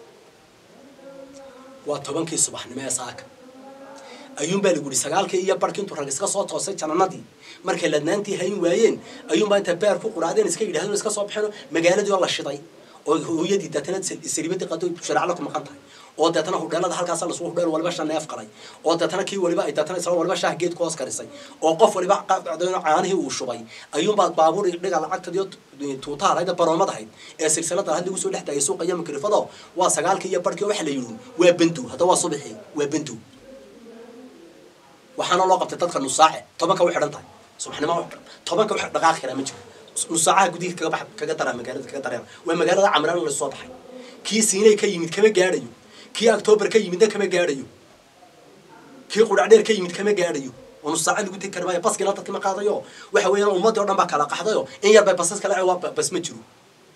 waa tobankii subaxnimo ee saaka ayuunbaa lagu yihi sagaalkii iyo barhkii intuu rag iska soo toosay jananadii markay ladnaantii hayn waayeen ayuunbaa inta beer ku quraadeen iska yidhahdeen iska soo baxeen magaaladii oo la shiday oo hooyadii deetana sariibadii qado shareecla ku maqan tahay oo deetana hudheelada halkaas lasuu hudheel waliba shan neef qalay oo deetana kii waliba ay deetana isla waliba shaah geed ku hoos karisay oo qof waliba caanihii uu shubay ayuunbaa baabuur dhiga lacagtadiyo tuutaha lahayd baroomad ahayd ee silsilada lahayd lagu soo dhex taagay suuqa iyo makrifado waa sagaalkii iyo barhkii waxa la yidhi waa bendu hadda waa subaxii waa bendu waxaana loo qabtay dadka nusaace tobanka way xidhan tahay subaxnimo tobanka wax dhaqaaqi karaa ma jiro nusaacaha gudihi kaga bax kaga daraa magaalada kaga dareera waa magaalada camraan la soo baxay kii siinay ka yimid kama gaadhayo kii october ka yimidna kama gaadhayo kii qudhacdheer ka yimid kama gaadhayo oo nusaaca lagu tegi kara maayo baskina dadka ma qaadayo waxa weeyaan ummaddii o dhan baa kala qaxdayo in yar bay basas kale waa bas ma jiro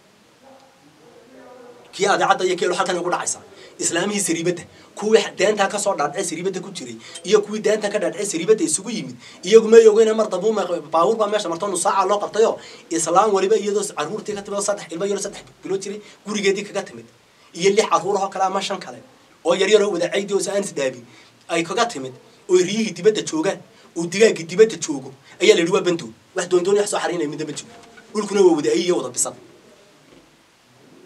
kii adeecadda iyo keelo halkan ugu dhacaysa islaamihii sariibadda kuwii deentaa kasoo dhaadhacay sariibadda ku jiray iyo kuwii deenta ka dhaadhacay sariibadda isugu yimid iyagu may ogeyna mar dambu baabuur baa meesha marto nusaaca loo qabtayo islaam waliba iyadoo caruurtii ka timid oo saddex ilmo yaro saddex bilood jiray gurigeedii kaga timid iyo lix caruurahoo kale ama shan kale oo yaryaroo wada caydi oo saanis dhaabin ay kaga timid oo riyihii dibadda joogaan oo digaaggii dibadda joogo ayaa la yidhi waa bandow wax doondooni wax soo xariinaya midna ma jiro dhulkuna waa wada ayiyo wada bisan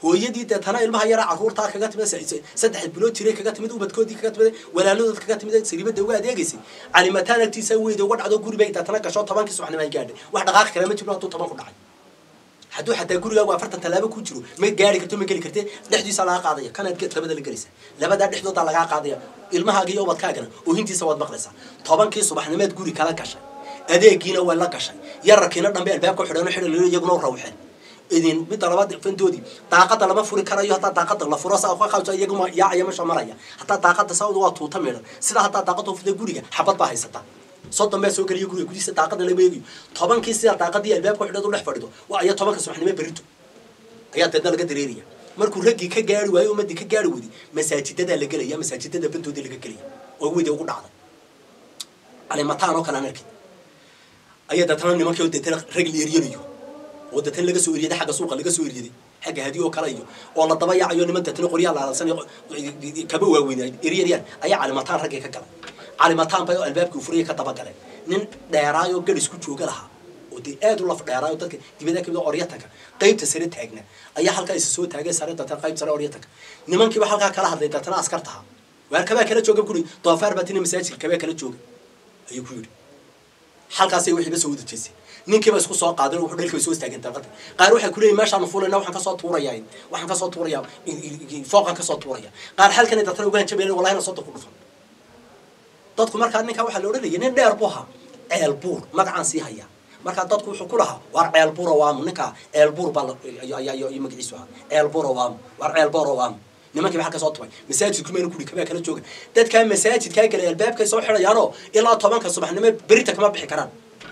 hooyadii deetana ilmaha yara carruurtaa kaga timid saddex bilood jiray kaga timid ubadkoodii kaga timid walaaladood kaga timid sariibada uga adeegaysay calimataan agtiisa weyda uga dhacdo guri bay deetana gasho tobankii subaxnimo ay gaadhay wax dhaqaaqi kale ma jiro hadduu toban ku dhacay hadduu xataa gurigaagu afartan tallaabo ku jiro ma gaari karto ma geli karte dhexdiisa laga qaadaya kanaad labada la gelaysa labadaa dhexdoodaa lagaa qaadaya ilmahaaga iyo ubadkaagana oohintiisa waad maqlaysaa tobankii subaxnimeed guri kala gashay adeegiina waa la gashay yararkiina dhambe albaabka xidhan xidhan iyaguna rawxeen idin midda labaad fantoodii daaqada lama furi karayo haddaa daaqada la furo saa ka qabso iyaguma yaacaya meesha maraya hataa daaqada sawd waa tuuta meedhan sidaa haddaa daaqada furta guriga xabad baa haysata soddon baa soo geliya guriga gudihiisa daaqada lama eegayo tobankii sidaa daaqadii albaabka xidhad u dhex fadhido waa aya tobanka subaxnimo berito ayaa deedna laga dareeraya markuu raggii ka gaari waayo ummadii ka gaari wadi masaajidadaa la gelaya masaajidada bantoodii laga gelaya oo weyda ugu dhacday calimataan oo kale aan arkay ayaa deetana nimankii oo deetana rag la eryanayo oo deetana laga soo eryaday xagga suuqa laga soo eryaday xagga hadi oo kale iyo oo la daba yaacayo niman deetana qoryaa laalansan kaba waaweyn eryanayaan ayaa calimataan raggii ka galay calimataan bay oo albaabkii furaya ka daba galeen nin dheeraayoo gadhis ku jooga lahaa oo dee aad u laf dheeraayo dadka dibada kamid oryatanka qaybta sare taagna ayaa halkaa isa soo taagay sare deetana qayb sare oryatanka nimankiiba halkaa kala hadlay deetana askartaha waar kabaa kala jooga guri doofaar baatina masaajidka kabaa kala jooga ayuu ku yidhi halkaasay wixiiba soo wada jeesay ninkiiba isku soo qaadin wuxuu dhalkiiba soo istaageen dalqada qaar waxay kuleeyihin meeshaanu fulayna waxaan kasoo tuurayaa waxaan kasoo tuurayaa fooqan kasoo tuuraya qaar halkan dadtana uga hanjabayna wallahi na soo ku dhufan dadku markaa ninkaa waxaa la odhanaya nin dheer buu ahaa ceel buur magacaan sii hayaa markaa dadku wuxuu ku lahaa waar ceel buur awaamu ninkaa ceel buur baa ayaa magaciisu ahaa ceel buur awaamu waar ceel buur awaamu nimankii ba halka soo tubay masaajidku mayna kuri kabaa kala jooga dadkaa masaajidkaa galay albaabkay soo xidhayaanoo ilaa tobanka subaxnimo berita kama bixi karaan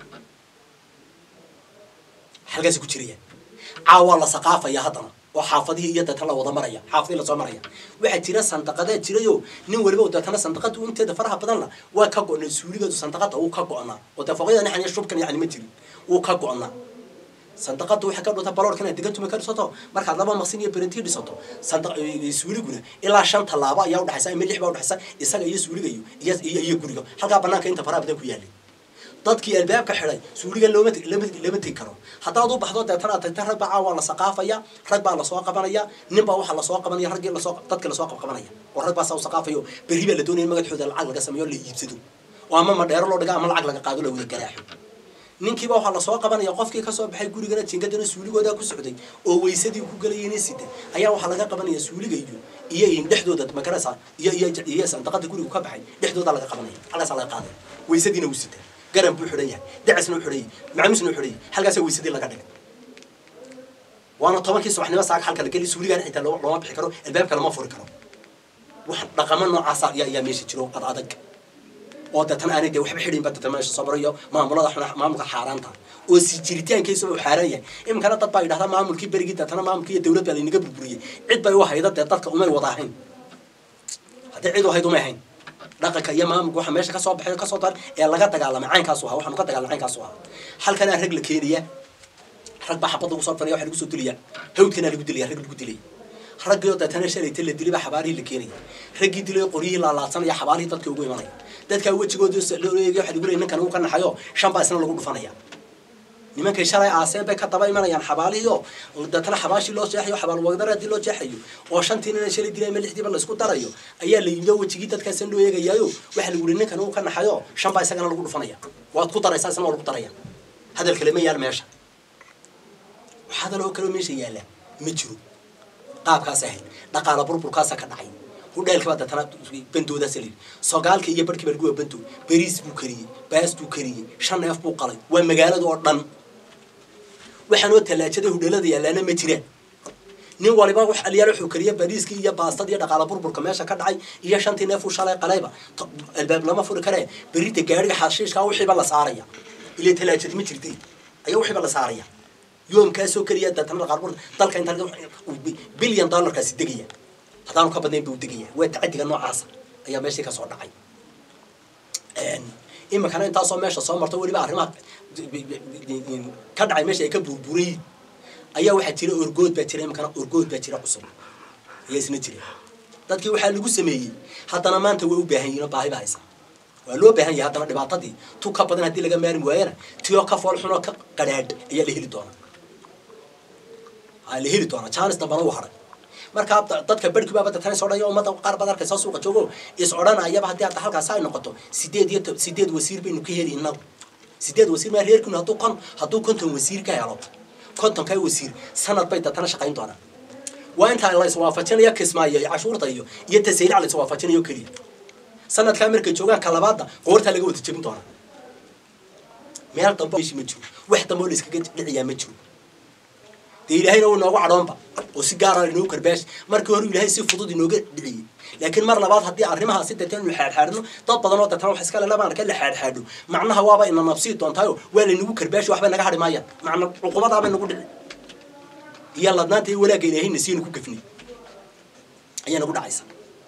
halkaasi ku jirayaan caawaa la saqaafaya haddana oo xaafadihii iyo deetana la wada maraya xaafadihii lasoo maraya waxaa jira sandaqadaa jirayoo nin waliba deetana sandaqada inteeda faraha badanla waa ka go-nay suuligeedu sandaqada wuu ka go-naa oo dee foqyada nixan iyo shubkan yani ma jirin wuu ka go-naa sandaqada waxay ka dhunta baloorka inaad degan tuma ka dhisato markaad laba maqsin iyo berentii dhisato suuliguna ilaa shan tallaabo ayaa udhexaysa ama lix baa udhexaysa isaga iyo suuliga iyo iyo iyo guriga halkaa banaanka inta faraha badan ku yaalay dadkii albaabka xidhay suuligan looma lama lama tegi karo haddaad u baxdo deetana aad tagta rag baa caawa la saqaafaya rag baa lasoo qabanaya nin baa waxaa lasoo qabanaya raggii lasoo dadkii lasoo qabqabanaya oo rag baa saa u saqaafayo berri baa la doonaya in magaxooda lacag laga sameeyo la iibsado oo ama madheero loo dhiga ama lacag laga qaado la wada garaaxo ninkiiba waxaa lasoo qabanaya qofkii kasoo baxay gurigana jingadana suuligoodaa ku socday oo waysadii ku galayeen sida ayaa waxaa laga qabanaya suuliga iyo iyo dhexdooda magarasa iyo iyo iyo sandaqada guriga ka baxay dhexdooda laga qabanaya halkaasaa laga qaadaya waysadiina wuu sita garan buu xidhan yahay dacasna u xidhan yahay macamusna u xidhan yahay halkaasaa waysadii laga dhigay waana tobankii subaxnimo saaka halka la geli suuligaana xitaa looma bixi karo albaabka lama furi karo wax dhaqamo noocaasa ayaa ayaa meesha jiro ad adag oo deetana aanay dee waxba xidhin ba deetana meesha soo marayo maamulada xuna maamulka xaaraanta oo si jiritaankiisa uu xaaraan yahay iminkana dad baa yidhahdaa maamulkii berigii deetana maamulkii iyo dawlad baa laynaga burburiyey cid bay u hayda dee dadka umay wada ahayn haddii cid u hayd umay ahayn dhaqanka iyo maamulka waxa meesha kasoo baxay kasoo dar ee laga dagaalamay caynkaasu ahaa waxaanu ka dagaalamay caynkaasu ahaa halkanaa rag la keenaya rag baa xabad lagu soo fanaya waxa lagu soo dilaya hawdkanaa lagu dilaya rag lagu dilaya raggii oo deetana shalayta la dilay baa xabaalihii la keenaya raggii dilay qoryihii laalaadsanaya xabaalihii dadka ugu imanaya dadkaa wejigooda loo eegay waxa lagu leeyay ninkan uu ka naxayo shan baa isna lagu dhufanaya nimankay shalay aaseen bay ka daba imanayaan xabaalihii oo deetana xabaashii loo jeexayo xabaal wagdaradii loo jeexayo oo shantii nina shalay dilay ama lixdiiba la isku darayo ayaa la yimid oo wejigii dadkaasna loo eegayaayo waxa lagu leeyay ninkan uu ka naxayo shan baa isagana lagu dhufanaya waad ku daraysaa isna waa lagu daraya hadal kale ma yaal meesha hadal oo kale meesha yaala ma jiro qaabkaas ahayd dhaqaala burburkaasa ka dhacay hudheelkibaa deetana bandoodaasa layidhi sogaalka iyo barhkii baa lagu waa bandood beriis buu kariyey baas buu kariyey shan neef buu qalay waa magaalada oo dhan waxaan oo tallaajada hudheelada yaalaana ma jiraan nin waliba wax aliyaal wuxuu kariya bariiskii iyo baastadii dhaqaala burburka meesha ka dhacay iyo shantii neef uu shalay qalayba albaab lama furi karee berita gaariga xashiishkaa wixiiba la saaraya ilaa tallaajad ma jirtay ayaa wixiiba la saaraya yoomkaasoo keliya deetana dhaqaala burburka dalka inta bilyan dollarkaasi degaya haddaanu ka badnayn buu degaya waa tacadiga noocaasa ayaa meeshii kasoo dhacay iminkana intaasoo meesha soo marto weliba arrimaha ka dhacay meesha ay ka buurbuurayiin ayaa waxaa jira orgood baa jira iminkana orgood baa jira cusub ayaa isna jira dadkii waxaa lagu sameeyey haddana maanta way u baahan yihin oo baahi ba haysa waa loo baahan yahay haddana dhibaatadii tu ka badan haddii laga maarmi waayana tiyoo ka fool xunoo ka qadhaadh ayaa la heli doonaa la heli doonaa jaanis dambana u haray markaa dadka berhki baaba deetana is odhanaya ummadda qaar baad arkaysa suuqa joogo is odhanayaba haddii hadda halkaas ay noqoto sideed iyo sideed wasiir baynu ka heli inagu sideed wasiir maa reerkiinu hadduu kon hadduu konton wasiir ka helo kontonkaa wasiir sanad bay deetana shaqayn doonaan waa intaa la iswaafajinayo kismaayo iyo cashuurta iyo iyo tasaylac la iswaafajinayo keliya sanadkaa markay joogaan ka labaadda qoortaa laga wada jebin doonaa meel dambe meeshi ma jiro wax dambe oo la iskaga dhiciyaa ma jiro dee ilaahayna uu inoogu cadhoonba oo si gaara inoogu karbaash markii hore ilaahay si fudud inooga dhiciyey laakiin mar labaad haddii arrimahaasi deetan inu xaadxaadhno dad badan oo deetana wax iskale labaan arka la xaadxaadho macnaha waaba ina nabsii doontaayo waa laynagu karbaashi waxba naga hadhi maayaan macna cuqubadaabay nagu dhici iyo ladnaanta iyo walaagga ilaahayna siinu ku gafnay ayaa nagu dhacaysa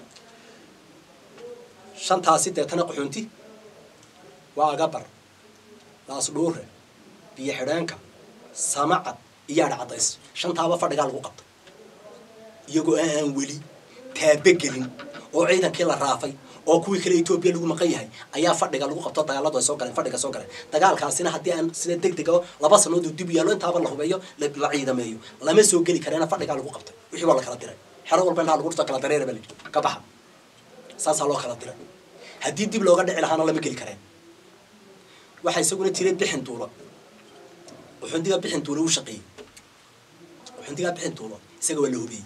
shantaasi deetana qaxoonti waa agabar laasdhuure biyo xidheenka samacad iyo adha cadays shantaaba fadhigaa lagu qabtay iyagoo aan weli taabogelin oo ciidankii la raafay oo kuwii kale etoobiya lagu maqan yahay ayaa fadhiga lagu qabto dagaaladu ay soo galeen fadhiga soo galeen dagaalkaasina haddii aan sida deg dega laba sanood uu dib yaallo intaaba la hubeeyo la ciidameeyo lama soo geli kareena fadhigaa lagu qabtay wixii waa la kala diray xero walba intaa lagu dhurto kala dareera baa la yidhi ka baxa saasaa loo kala diray haddii dib looga dhici lahaana lama geli kareen waxaa isaguna jiray bixin duulo uxundiga bixin duulo u shaqeeyey uxundigaa bixin duulo isaga waa la hubiyey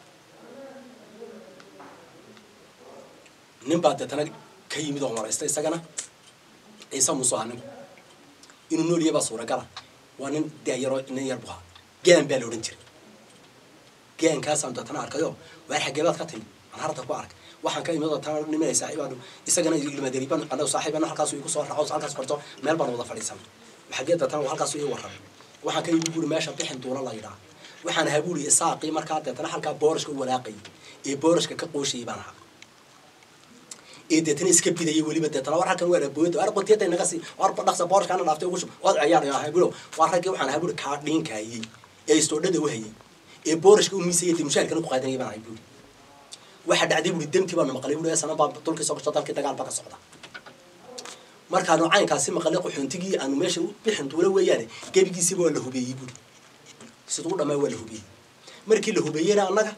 nin baa deetana ka yimid oo maraysta isagana ciise muuse aha ninku inuu nooliyay baa suuragala waa nin daayaroo nin yar buhaa gaan baa la odhan jiray gaankaasaan deetana arkayo waar xageebaad ka timi aan harta ku arkay waxaan ka imid oo taa nimanay saaxiibaan isagana ilmadari baan anaga saaxiibana halkaas igu soo raaco halkaas korto meel baan wada fadhiisanay xagee deetana halkaas ii warramay waxaan ka yimid buuri meesha bixin duula la yidhaha waxaan ahaa buuri isaaqii markaa deetana halkaa boorashka u walaaqayay ee boorashka ka qooshayay baan ahaa ee deetana iska bidayay weliba deetana war halkan waa booyada war qontiyada naga sii war dhaqsa boorashkaana dhaaftay ugu shub waad ciyaar ahaa bulo waa raggii waxaan ahaa buuri kaa dhiinkaayay ee istoodhada u hayay ee boorashka u miisayay dee mushaarkana ku qaadanayay baan ahay buuri waxa dhacday buuri demtii baanu maqlay buuri sana baa dulkii soo gasho dalkii dagaal baa ka socda markaanu caynkaasi maqalay qaxoontigii aanu meesha u bixin duula weeyaane gebigiisiiba waa la hubeeyey buuri siduu dhamaa waa la hubeeyey markii la hubeeyeyna annaga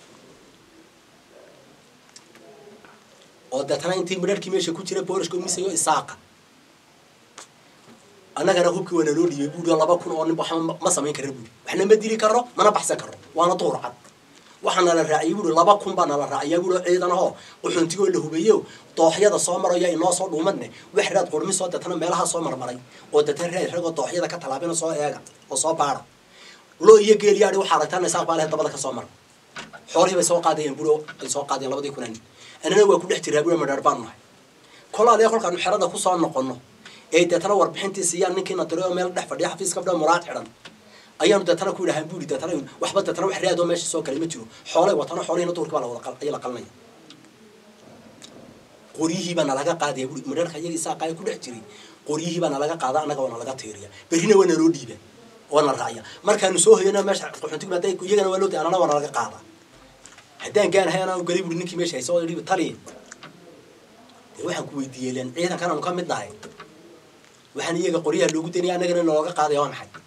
oo deetana intii midharhkii meesha ku jira boorashka umisayo isaaqa annagana hubkii waa naloo dhiibay buuri oo laba kun oo nin waxba ma samayn kara buuri waxna ma dili karno mana baxsan karno waana duhur cad waxaa nala raaciyay buuri laba kun baa nala raaciyaa buuri oo ciidan ahoo qaxoontigoo la hubeeyo dooxyada soo maraya inoo soo dhuumadne wax raad qurmi soo deetana meelaha soo marmaray oo deetana raad ragoo dooxyada ka tallaabina soo eega oo soo baara loo iyo geeliyaadhi waxaa aragtaan isaaq baa leh dabada ka soo mara xoolihii bay soo qaadayeen buuri ay soo qaadeen labadii kunan annana waa ku dhex jiraa buuri madhaar baanu nahay kolaaliya kolkaanu xerada kusoo noqono ee deetana warbixintii siiyaan ninkiina diray oo meel dhex fadhiya xafiiska fadhiya muraad xidhan ayaanu deetana ku yidhahaan buuri deetana waxba deetana wax raadoo meesha soo galay ma jiro xoolay watano xoolihina duhurkii baa la wada ayaa la qalinaya qoryihii baa nalaga qaadaya buuri madharka iyaga isaaqaaya ku dhex jiray qoryihii baa nalaga qaada annaga waa nalaga tiiriya berrina waa naloo dhiiba waa na raacya markaanu soo hoyana meesha qaxoontigu hadday iyagana waa loo di anana waa nalaga qaada haddaan gaanahay anaa galay buuri ninkii meesha haysa oo yidhi tali dee waxaan ku weydiiyey len ciidankan aanu ka mid nahay waxaan iyaga qoryaha loogu daynaya annagana nalooga qaadaya waa maxay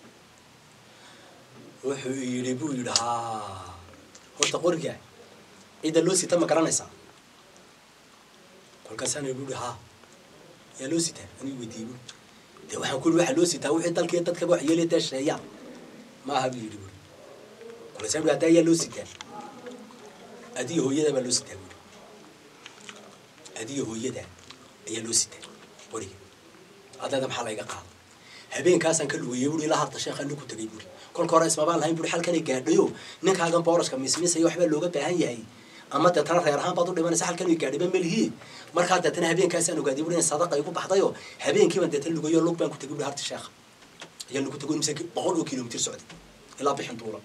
wuxuu yidhi buu yidhi haa horta qoriga ciidda loo sita ma garanaysaa kolkaasaana buu yidhi haa yaa loo sitaa anuu weydiiyey buu dee waxaan ku yidhi waxaa loo sitaa wixii dalkii dadkaba wax yeelaya dee sheeyaan ma aha buu yidhi buu kolkaasaa buu hadda ayaa loo sitaa adiga hooyada baa loo sitaa buu adiga hooyada ayaa loo sitaa qoriga adada maxaa layga qaada habeenkaasaan ka lugeeyey buuri ilaa hadda sheekha ku tagay buuri kolka hore ismabaan lahayn buuri halkanay gaadhayo ninkaagan boorashka mismisaya waxbaa looga baahan yahay ama deetana reer ahaan baad u dhimanaysa halkan ay gaadhiba melihi markaa deetana habeenkaasaan ogaaday buuri in sadaqa igu baxdayo habeenkiibaan deetana lugeeyo lug baan ku tagay buuri harti sheekha ayaa lagu tago mise boqol oo kilomitir socday ilaa bixin duula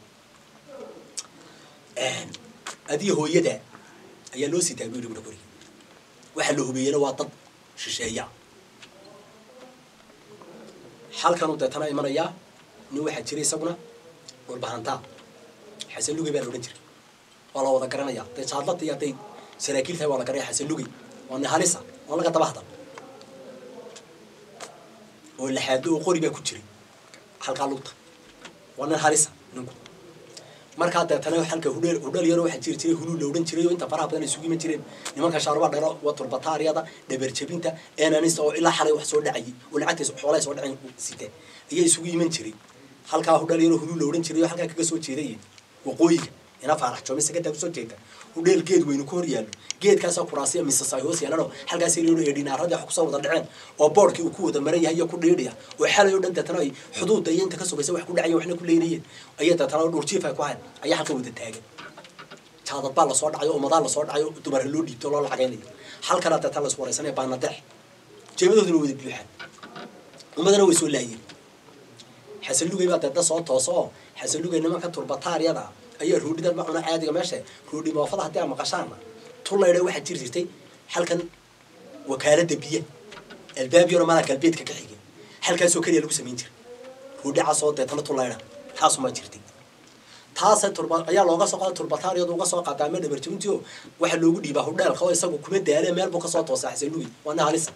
adiga hooyada ayaa loo sitaa buuri buuri qoriga waxaa la hubeeyena waa dad shisheeya halkanuu deetana imanayaa nin waxaa jiray isaguna dhulbahantaa xasan lugey baa la odhan jiray waa la wada garanaya hadday jaadlata iyo hadday saraakiil tahay waa la garanaya xasan lugey waa nin halisa waa laga daba hadal oo laxaado oo qori baa ku jiray halkaa lugta waa nin halisa ninku markaa deetana halka hudheel hudheel yaro waxaa jiri jiray huluu la odhan jiray oo inta faraha badan ay isugu iman jireen nimanka shaaruba dhero waa turbataariyada dhabarjabinta enanista oo ilaa xalay wax soo dhacayay oo lacagtiisa xoolahay soo dhaceen site ayaa isugu iman jiray halkaa hudheel yaro huluu la odhan jiray oo halkaa kaga soo jeeday waqooyiga ina faarax joomi sagadaa kusoo jeeda hudheel geed weynu ku hor yaallo geedkaasaa kuraasiya misas ay hoos yaalanoo halkaas yaro ee dhinaaradii wax kusoo wada dhaceen oo boodhkii uu ku wada maran yahay iyo ku dhiidhiya oo xalay oo dhan deetana ay xuduudda iyo inta ka sugaysa wax ku dhacaya waxna ku leynayeen ayaa deetana dhurjiif ay ku hayn ayaa halka wada taagan jaadad baa lasoo dhacayo umadaa lasoo dhacayo dumara loo dhiibto loo lacagaynayo halkana deetana laisku waraysanaya baanadex jeebadooduna wada buuxaan ummadana way soo laayeen xasanlugay baa deedna soo tooso oo xasanlugay nimanka turbataariyada ayaa roodhidan ma cuna caadiga meesha roodhi moofada haddii aa maqashaana tullaydha waxaa jiri jirtay halkan wakaalada biya albaab yaro malaa galbeedka ka xigay halkaasoo keliya lagu samayn jiray roodhi casoo deetana tullaydha taasumaa jirtay taasa turba ayaa looga soo qaada turbataariyadu uga soo qaataa ama dhabarjabintio waxaa loogu dhiibaa hudheelka oo isagu kuma daale meel buu kasoo toosaa xasanlugi waa nin halisa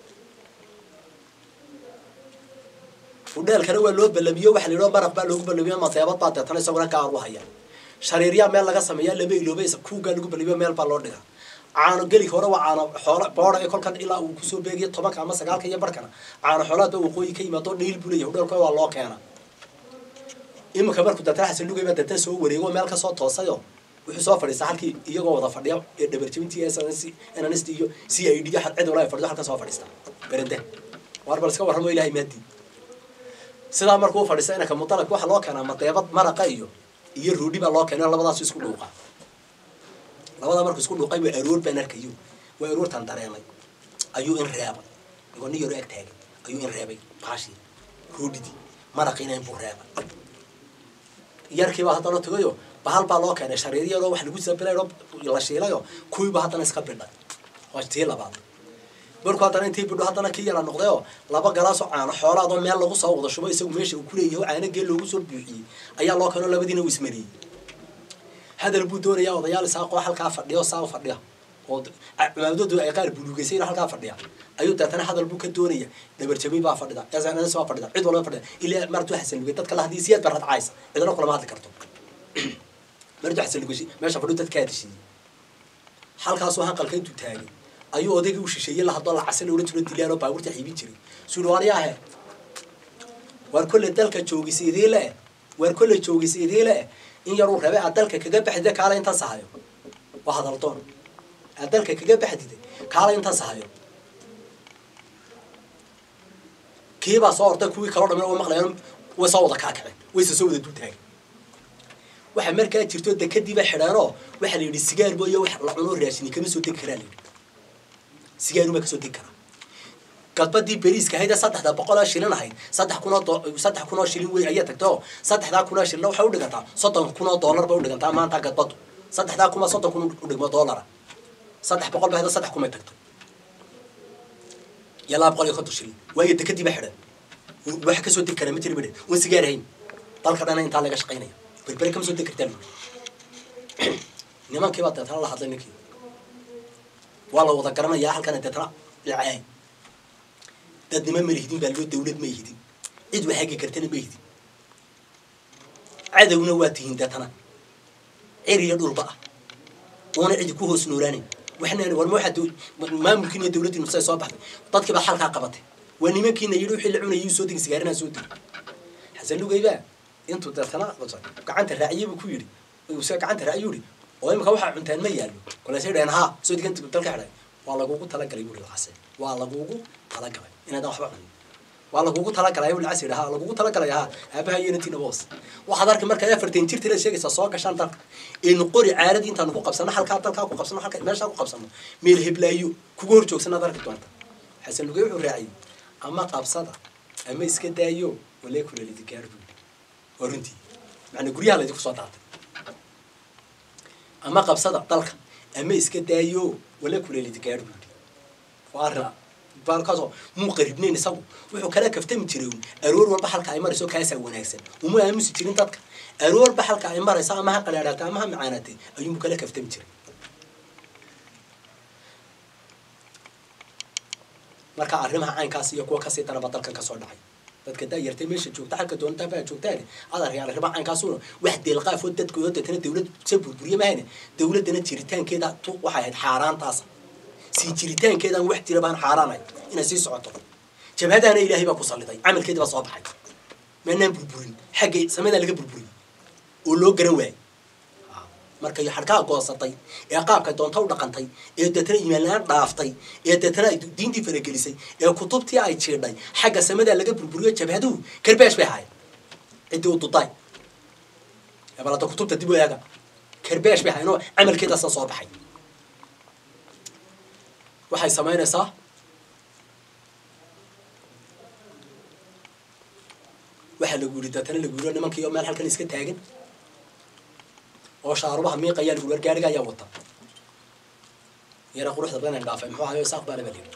hudheelkana waa loo balamiyo waxa la yidhaho maraq baa loogu balamiyo maseebad baa deetana isaguna gaar u haya shariiryaa meel laga sameeyaa lama iloobaysa kuugaa lagu balamiyo meel baa loo dhigaa caano gelik hore waa caano xoola booda ee kolkan ilaa uu kusoo beegiyo tobanka ama sagaalka iyo barkana caano xoolaadba waqooyi ka yimaado dhiil buu leeyahay hudheelka waa loo keena iminka markuu deetana xasan lugay baa deetana soo wareego meel kasoo toosayo wuxuu soo fadhiistaa halkii iyagoo wada fadhiya ee dhabarjabintii snst iyo c i d cid wala ay fadhido halka soo fadhiista berende waar bal iska warramo ilahay maadii sidaa markuu fadhiista inanka mudalabka waxaa loo keenaa madeebad maraqa iyo iyo roodhi baa loo keenay labadaasu isku dhuuqa labadaa markuu isku dhuuqay waa aroor baan arkayo waa aroortan dareemay ayuu in reebay igoo nin yaro ag taagay ayuu in reebay baashii roodhidii maraqiina inbuu reebay yarkiibaa haddana tagayo bahal baa loo keenay shariir yaroo wax lagu sabilayo la shiilayo kuwiiba haddana iska bidhay waa tii labaad markuu haddana intii bidho haddana kii yara noqdayoo laba galaasoo caano xoolaadoo meel lagu soo wada shubo isagu meesha uu kuleeyahay oo caano geel loogu soo buuxiyey ayaa loo keenoo labadiina uu ismariyey hadal buu doonayaa odayaal isaaqoo halkaa fadhiya oo saa u fadhiya oo cumaamadoodu ay qaar buluugaysay halkaa fadhiya ayuu deetana hadal buu ka doonaya dhabarjabin baa fadhida yasanas waa fadhida cid walba fadhida ilaa martuu xasan lugay dadka la hadii siyaad baa radcaysa cidna kulama hadli karto martuu xasan lugay meesha fadhiyo dadka hadishiiyey halkaasuu hanqalka intuu taagay ayuu odaygii u shisheeyey la hadoo lacasa la odhan jiro dilaan oo baabuurta xiibin jiray suuli waryaahe waar kolle dalka joogisa idii le waar kolle joogisa idii le in yaruu rabe aad dalka kaga baxdida kaala intan sahayo waa hadal doon aad dalka kaga baxdida kaala intan sahayo kiibaa soo orday kuwii kaloo dhamin oo maqlayan way soo wada kaakaceen wayse soo wada dul taagay waxaa markaa jirto dekadiiba xidheenoo waxaa la yidhi sigaarbo iyo wax la cunoo raashini kama soo degi karaa la yidhi sigaarumaa kasoo degi karaa galbadii beriiska ahayd ee saddexda boqoloo shilin ahayd saddex kunoo saddex kunoo shilin wey ayaa tagtay oo saddexdaa kunoo shilin waxay u dhigantaa soddon kunoo dollar bay u dhigantaa maanta gadbadu saddexdaa kuma soddon kun u dhigmo dollara saddex boqol ba hada saddex kumay tagtay iyo laba boqol iyo konton shilin waayo dekadii ba xidhan waxa kasoo degi karaa ma jiri bidhe wan sigaar ahayn dalka dhana intaa laga shaqaynaya berbere kama soo degi kartaa nimankii baa deetana la hadlay ninkii waa la wada garanayaa halkana deetana dhacay dadnimo ma lihidin baa loo dawlad ma ihidin cid wax hagi kartana ma ihidin cadowna waa tihiin deetana cir iyo dhulba ah oona cidi ku hoos noolaanin waxna war ma waxaa maamulkiina iyo dawladdiinu say soo baxday dadkii baa halkaa qabatay waa nimankiina yidhi wixii la cunayay soo degi sigaarinaa soo degi xasan lugaybaa intuu deetana gacanta raaciyey buu ku yidhi se gacanta raaciyuu yidhi oo imika waxaa cuntaan ma yaallo kolesay dhaheen haa soo diganta dalka xidhay waa lagugu talagalay buri lacase waa lagugu talagalay inaadan waxba cunin waa lagugu talagalay buu lacas yidhi haa lagugu talagalay haa aabaha iyo inantiina boos waxaad arki markaa afartan jirta inaad sheegaysaa soo gashaan dalka aynu qori caaradii intaanu ku qabsano halkaa dalkaa ku qabsano halka meeshaa ku qabsano meel heblaayo kugu hor joogsanaad arki doonta xasan lugey wuxuu raaciyey ama qabsada ama iska daayo walee kulelidi gaar buu waa runtii macnaa guryaha laydinku soo daatay ama qabsada dalka ama iska daayo wala kuleelidi gaar buu yidhi waa arrin baalkaasoo muu qaribnayn isagu wuxuu kala kaftami jiray un aroor walba halka ay marayso kaasaa wanaagsan uma aamusi jirin dadka aroor walba halka ay marayso ama ha qalaadhaatay ama ha macaanaatay ayuunbu kala kaftami jiray marka arrimaha caynkaas iyo kuwa kasii daraba dalkan kasoo dhacay dadka daayartay meesha joogta xalka doontaa baa joogtaan adaryaal arrimaha caynkaasuna wax deelqaafoo dadkooda deetana dawlad se burburiye mahayne dawladdana jiritaankeeda tu waxay ahayd xaaraantaas sii jiritaankeedan wax jira baan xaaraanahay inay sii socoto jabhadaana ilaahay baa ku salliday camalkeedii baa soo baxay maanaan burburin xaggay samadaa laga burburiyey oo loo garan waayey markay xadhkaha goosatay ee qaabka doonta u dhaqantay ee deetana imaanlaan dhaaftay ee deetana ay diintii faragelisay ee kutubtii ay jiidhay xagga samadaa laga burburiyo jabhaduhu karbeesh bay ahaayeen ciddii u duday balada kutubta dib u eega karbeesh bay ahaayeen oo camalkeedaasa soo baxay waxay samaynaysaa waxaa lagu yidhi deetana lagu yidhi nimankii oo meel halkan iska taagan oo shaarubaha miiqayaa lagu war gaariga ayaa wata yara quruxda badan dhaafay muxuu ahayo isaaq baana baa layidhi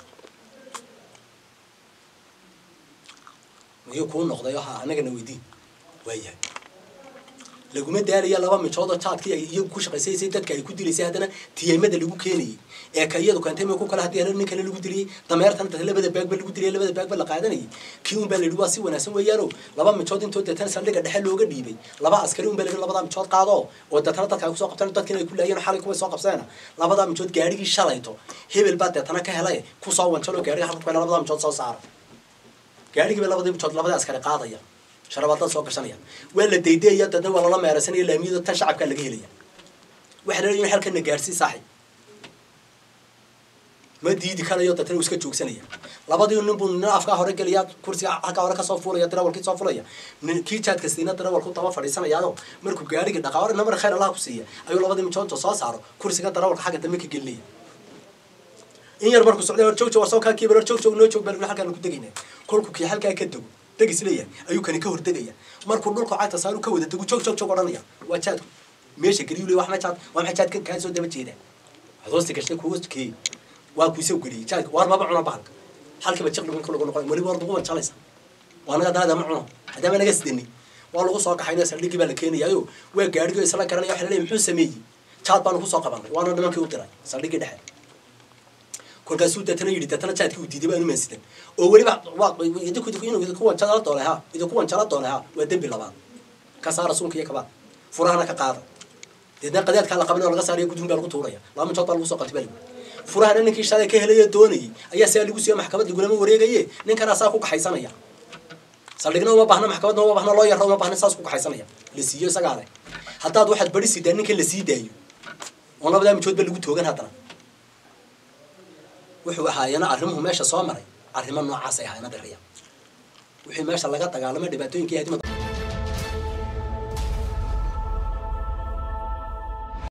miyuu kuu noqday oo ha annagana weydiin waayahay laguma daalaya laba mijood oo jaadkii ay iyagu ku shaqaysaysay dadka ay ku dilaysay haddana tiyeemada lagu keenayay ee ka iyadu keentay ma ku kale haddii hore nin kale lagu diliyey dameertan dad labada baagba lagu diliyay labada baagba la qaadanayay kii un baa la yidhi waa si wanaagsan weeyaano laba mijood intoo deetana saldhiga dhexe looga dhiibay laba askari un baa la yidhi labadaa mijood qaado oo deetana dadka ay kusoo qabteen dadkiina ay ku laayeen xalay kuway soo qabseena labadaa mijood gaarigii shalayto hebel baa deetana ka helay kusoo wanjalo gaariga halka kuena labadaa mijood soo saara gaarigiiba labadii mijood labadii askari qaadaya sharabaadada soo gashanaya waa la daydeeya dadna waa lala meeraysanaya laamiyada tan shacabkaa laga helaya waxa la leeyahay halkana gaarsii saaxib ma diidi karayo dadna uu iska joogsanaya labadii nin buu nin afkaa hore gelaya kursiga halkaa hore kasoo fuulaya darawalkii soo fulaya nin kii jaadka siina darawalku daba fadhiisanayaado markuu gaarigii dhaqaa hore namar khayr allah ku siiya ayuu labadii mijoonta soo saaro kursiga darawalka xagga dambe ka gelinaya in yar markuu socday hor joog joog war soo kaa kiibar hor joog joog noo joog baa halkaan ku degayna kolku kii halkaa ka dego degis leeyahay ayuu kani ka hordegaya markuu dhulka cagta saaru ka wada degu joog joog joog odhanaya waa jaadku meesha geliyu le wax ma jaad waa maxay jaadka kaa soo daba jeeda waxaad hoosta gashtay kuwa keey waa ku isoo geliyey jaadka waar maba cuna bahalka halkiiba jiq dhigun lagu noqon weliba war lagu wanjalaysa waa naga daada ma cuno haddaama naga sidani waa lagu soo kaxaynaya saldhigii baa la keenayayo waa gaadhigo isla garanaya waxa la leeyahay muxuu sameeyey jaad baanu kusoo qabanay waana nimankii u diray saldhigii dhexe kolkaasuu deetana yidhi deetana jaadkii uu diiday baanu maansidan oo weliba idinku inuu idinku wanjala doonay ha idinku wanjala doonay ha waa dembi labaad ka saara suunka iyo kabaa furahana ka qaada deedna qadaadkaa la qabanay oo laga saaraya gudun baa lagu tuuraya laba mijood baa lagu soo qabtay baa lagu furahana ninkii shalay ka helaya doonayay ayaa saa lagu siiyo maxkamad lagulama wareegaye ninkana saa ku kaxaysanaya saldhigna uma baahna maxkamadna uma baahna loo yarra uma baahna saas ku kaxaysanaya la siiyo isagaa leh haddaad waxaad bari sidaa ninkan la sii daayo oo labadaa mijood ba lagu toogan haddana wuxuu ahaayana arrimuhu meesha soo maray arrimo noocaasay ahaayeen adeeraya wixii meesha laga dagaalamay dhibaatooyinkii hadima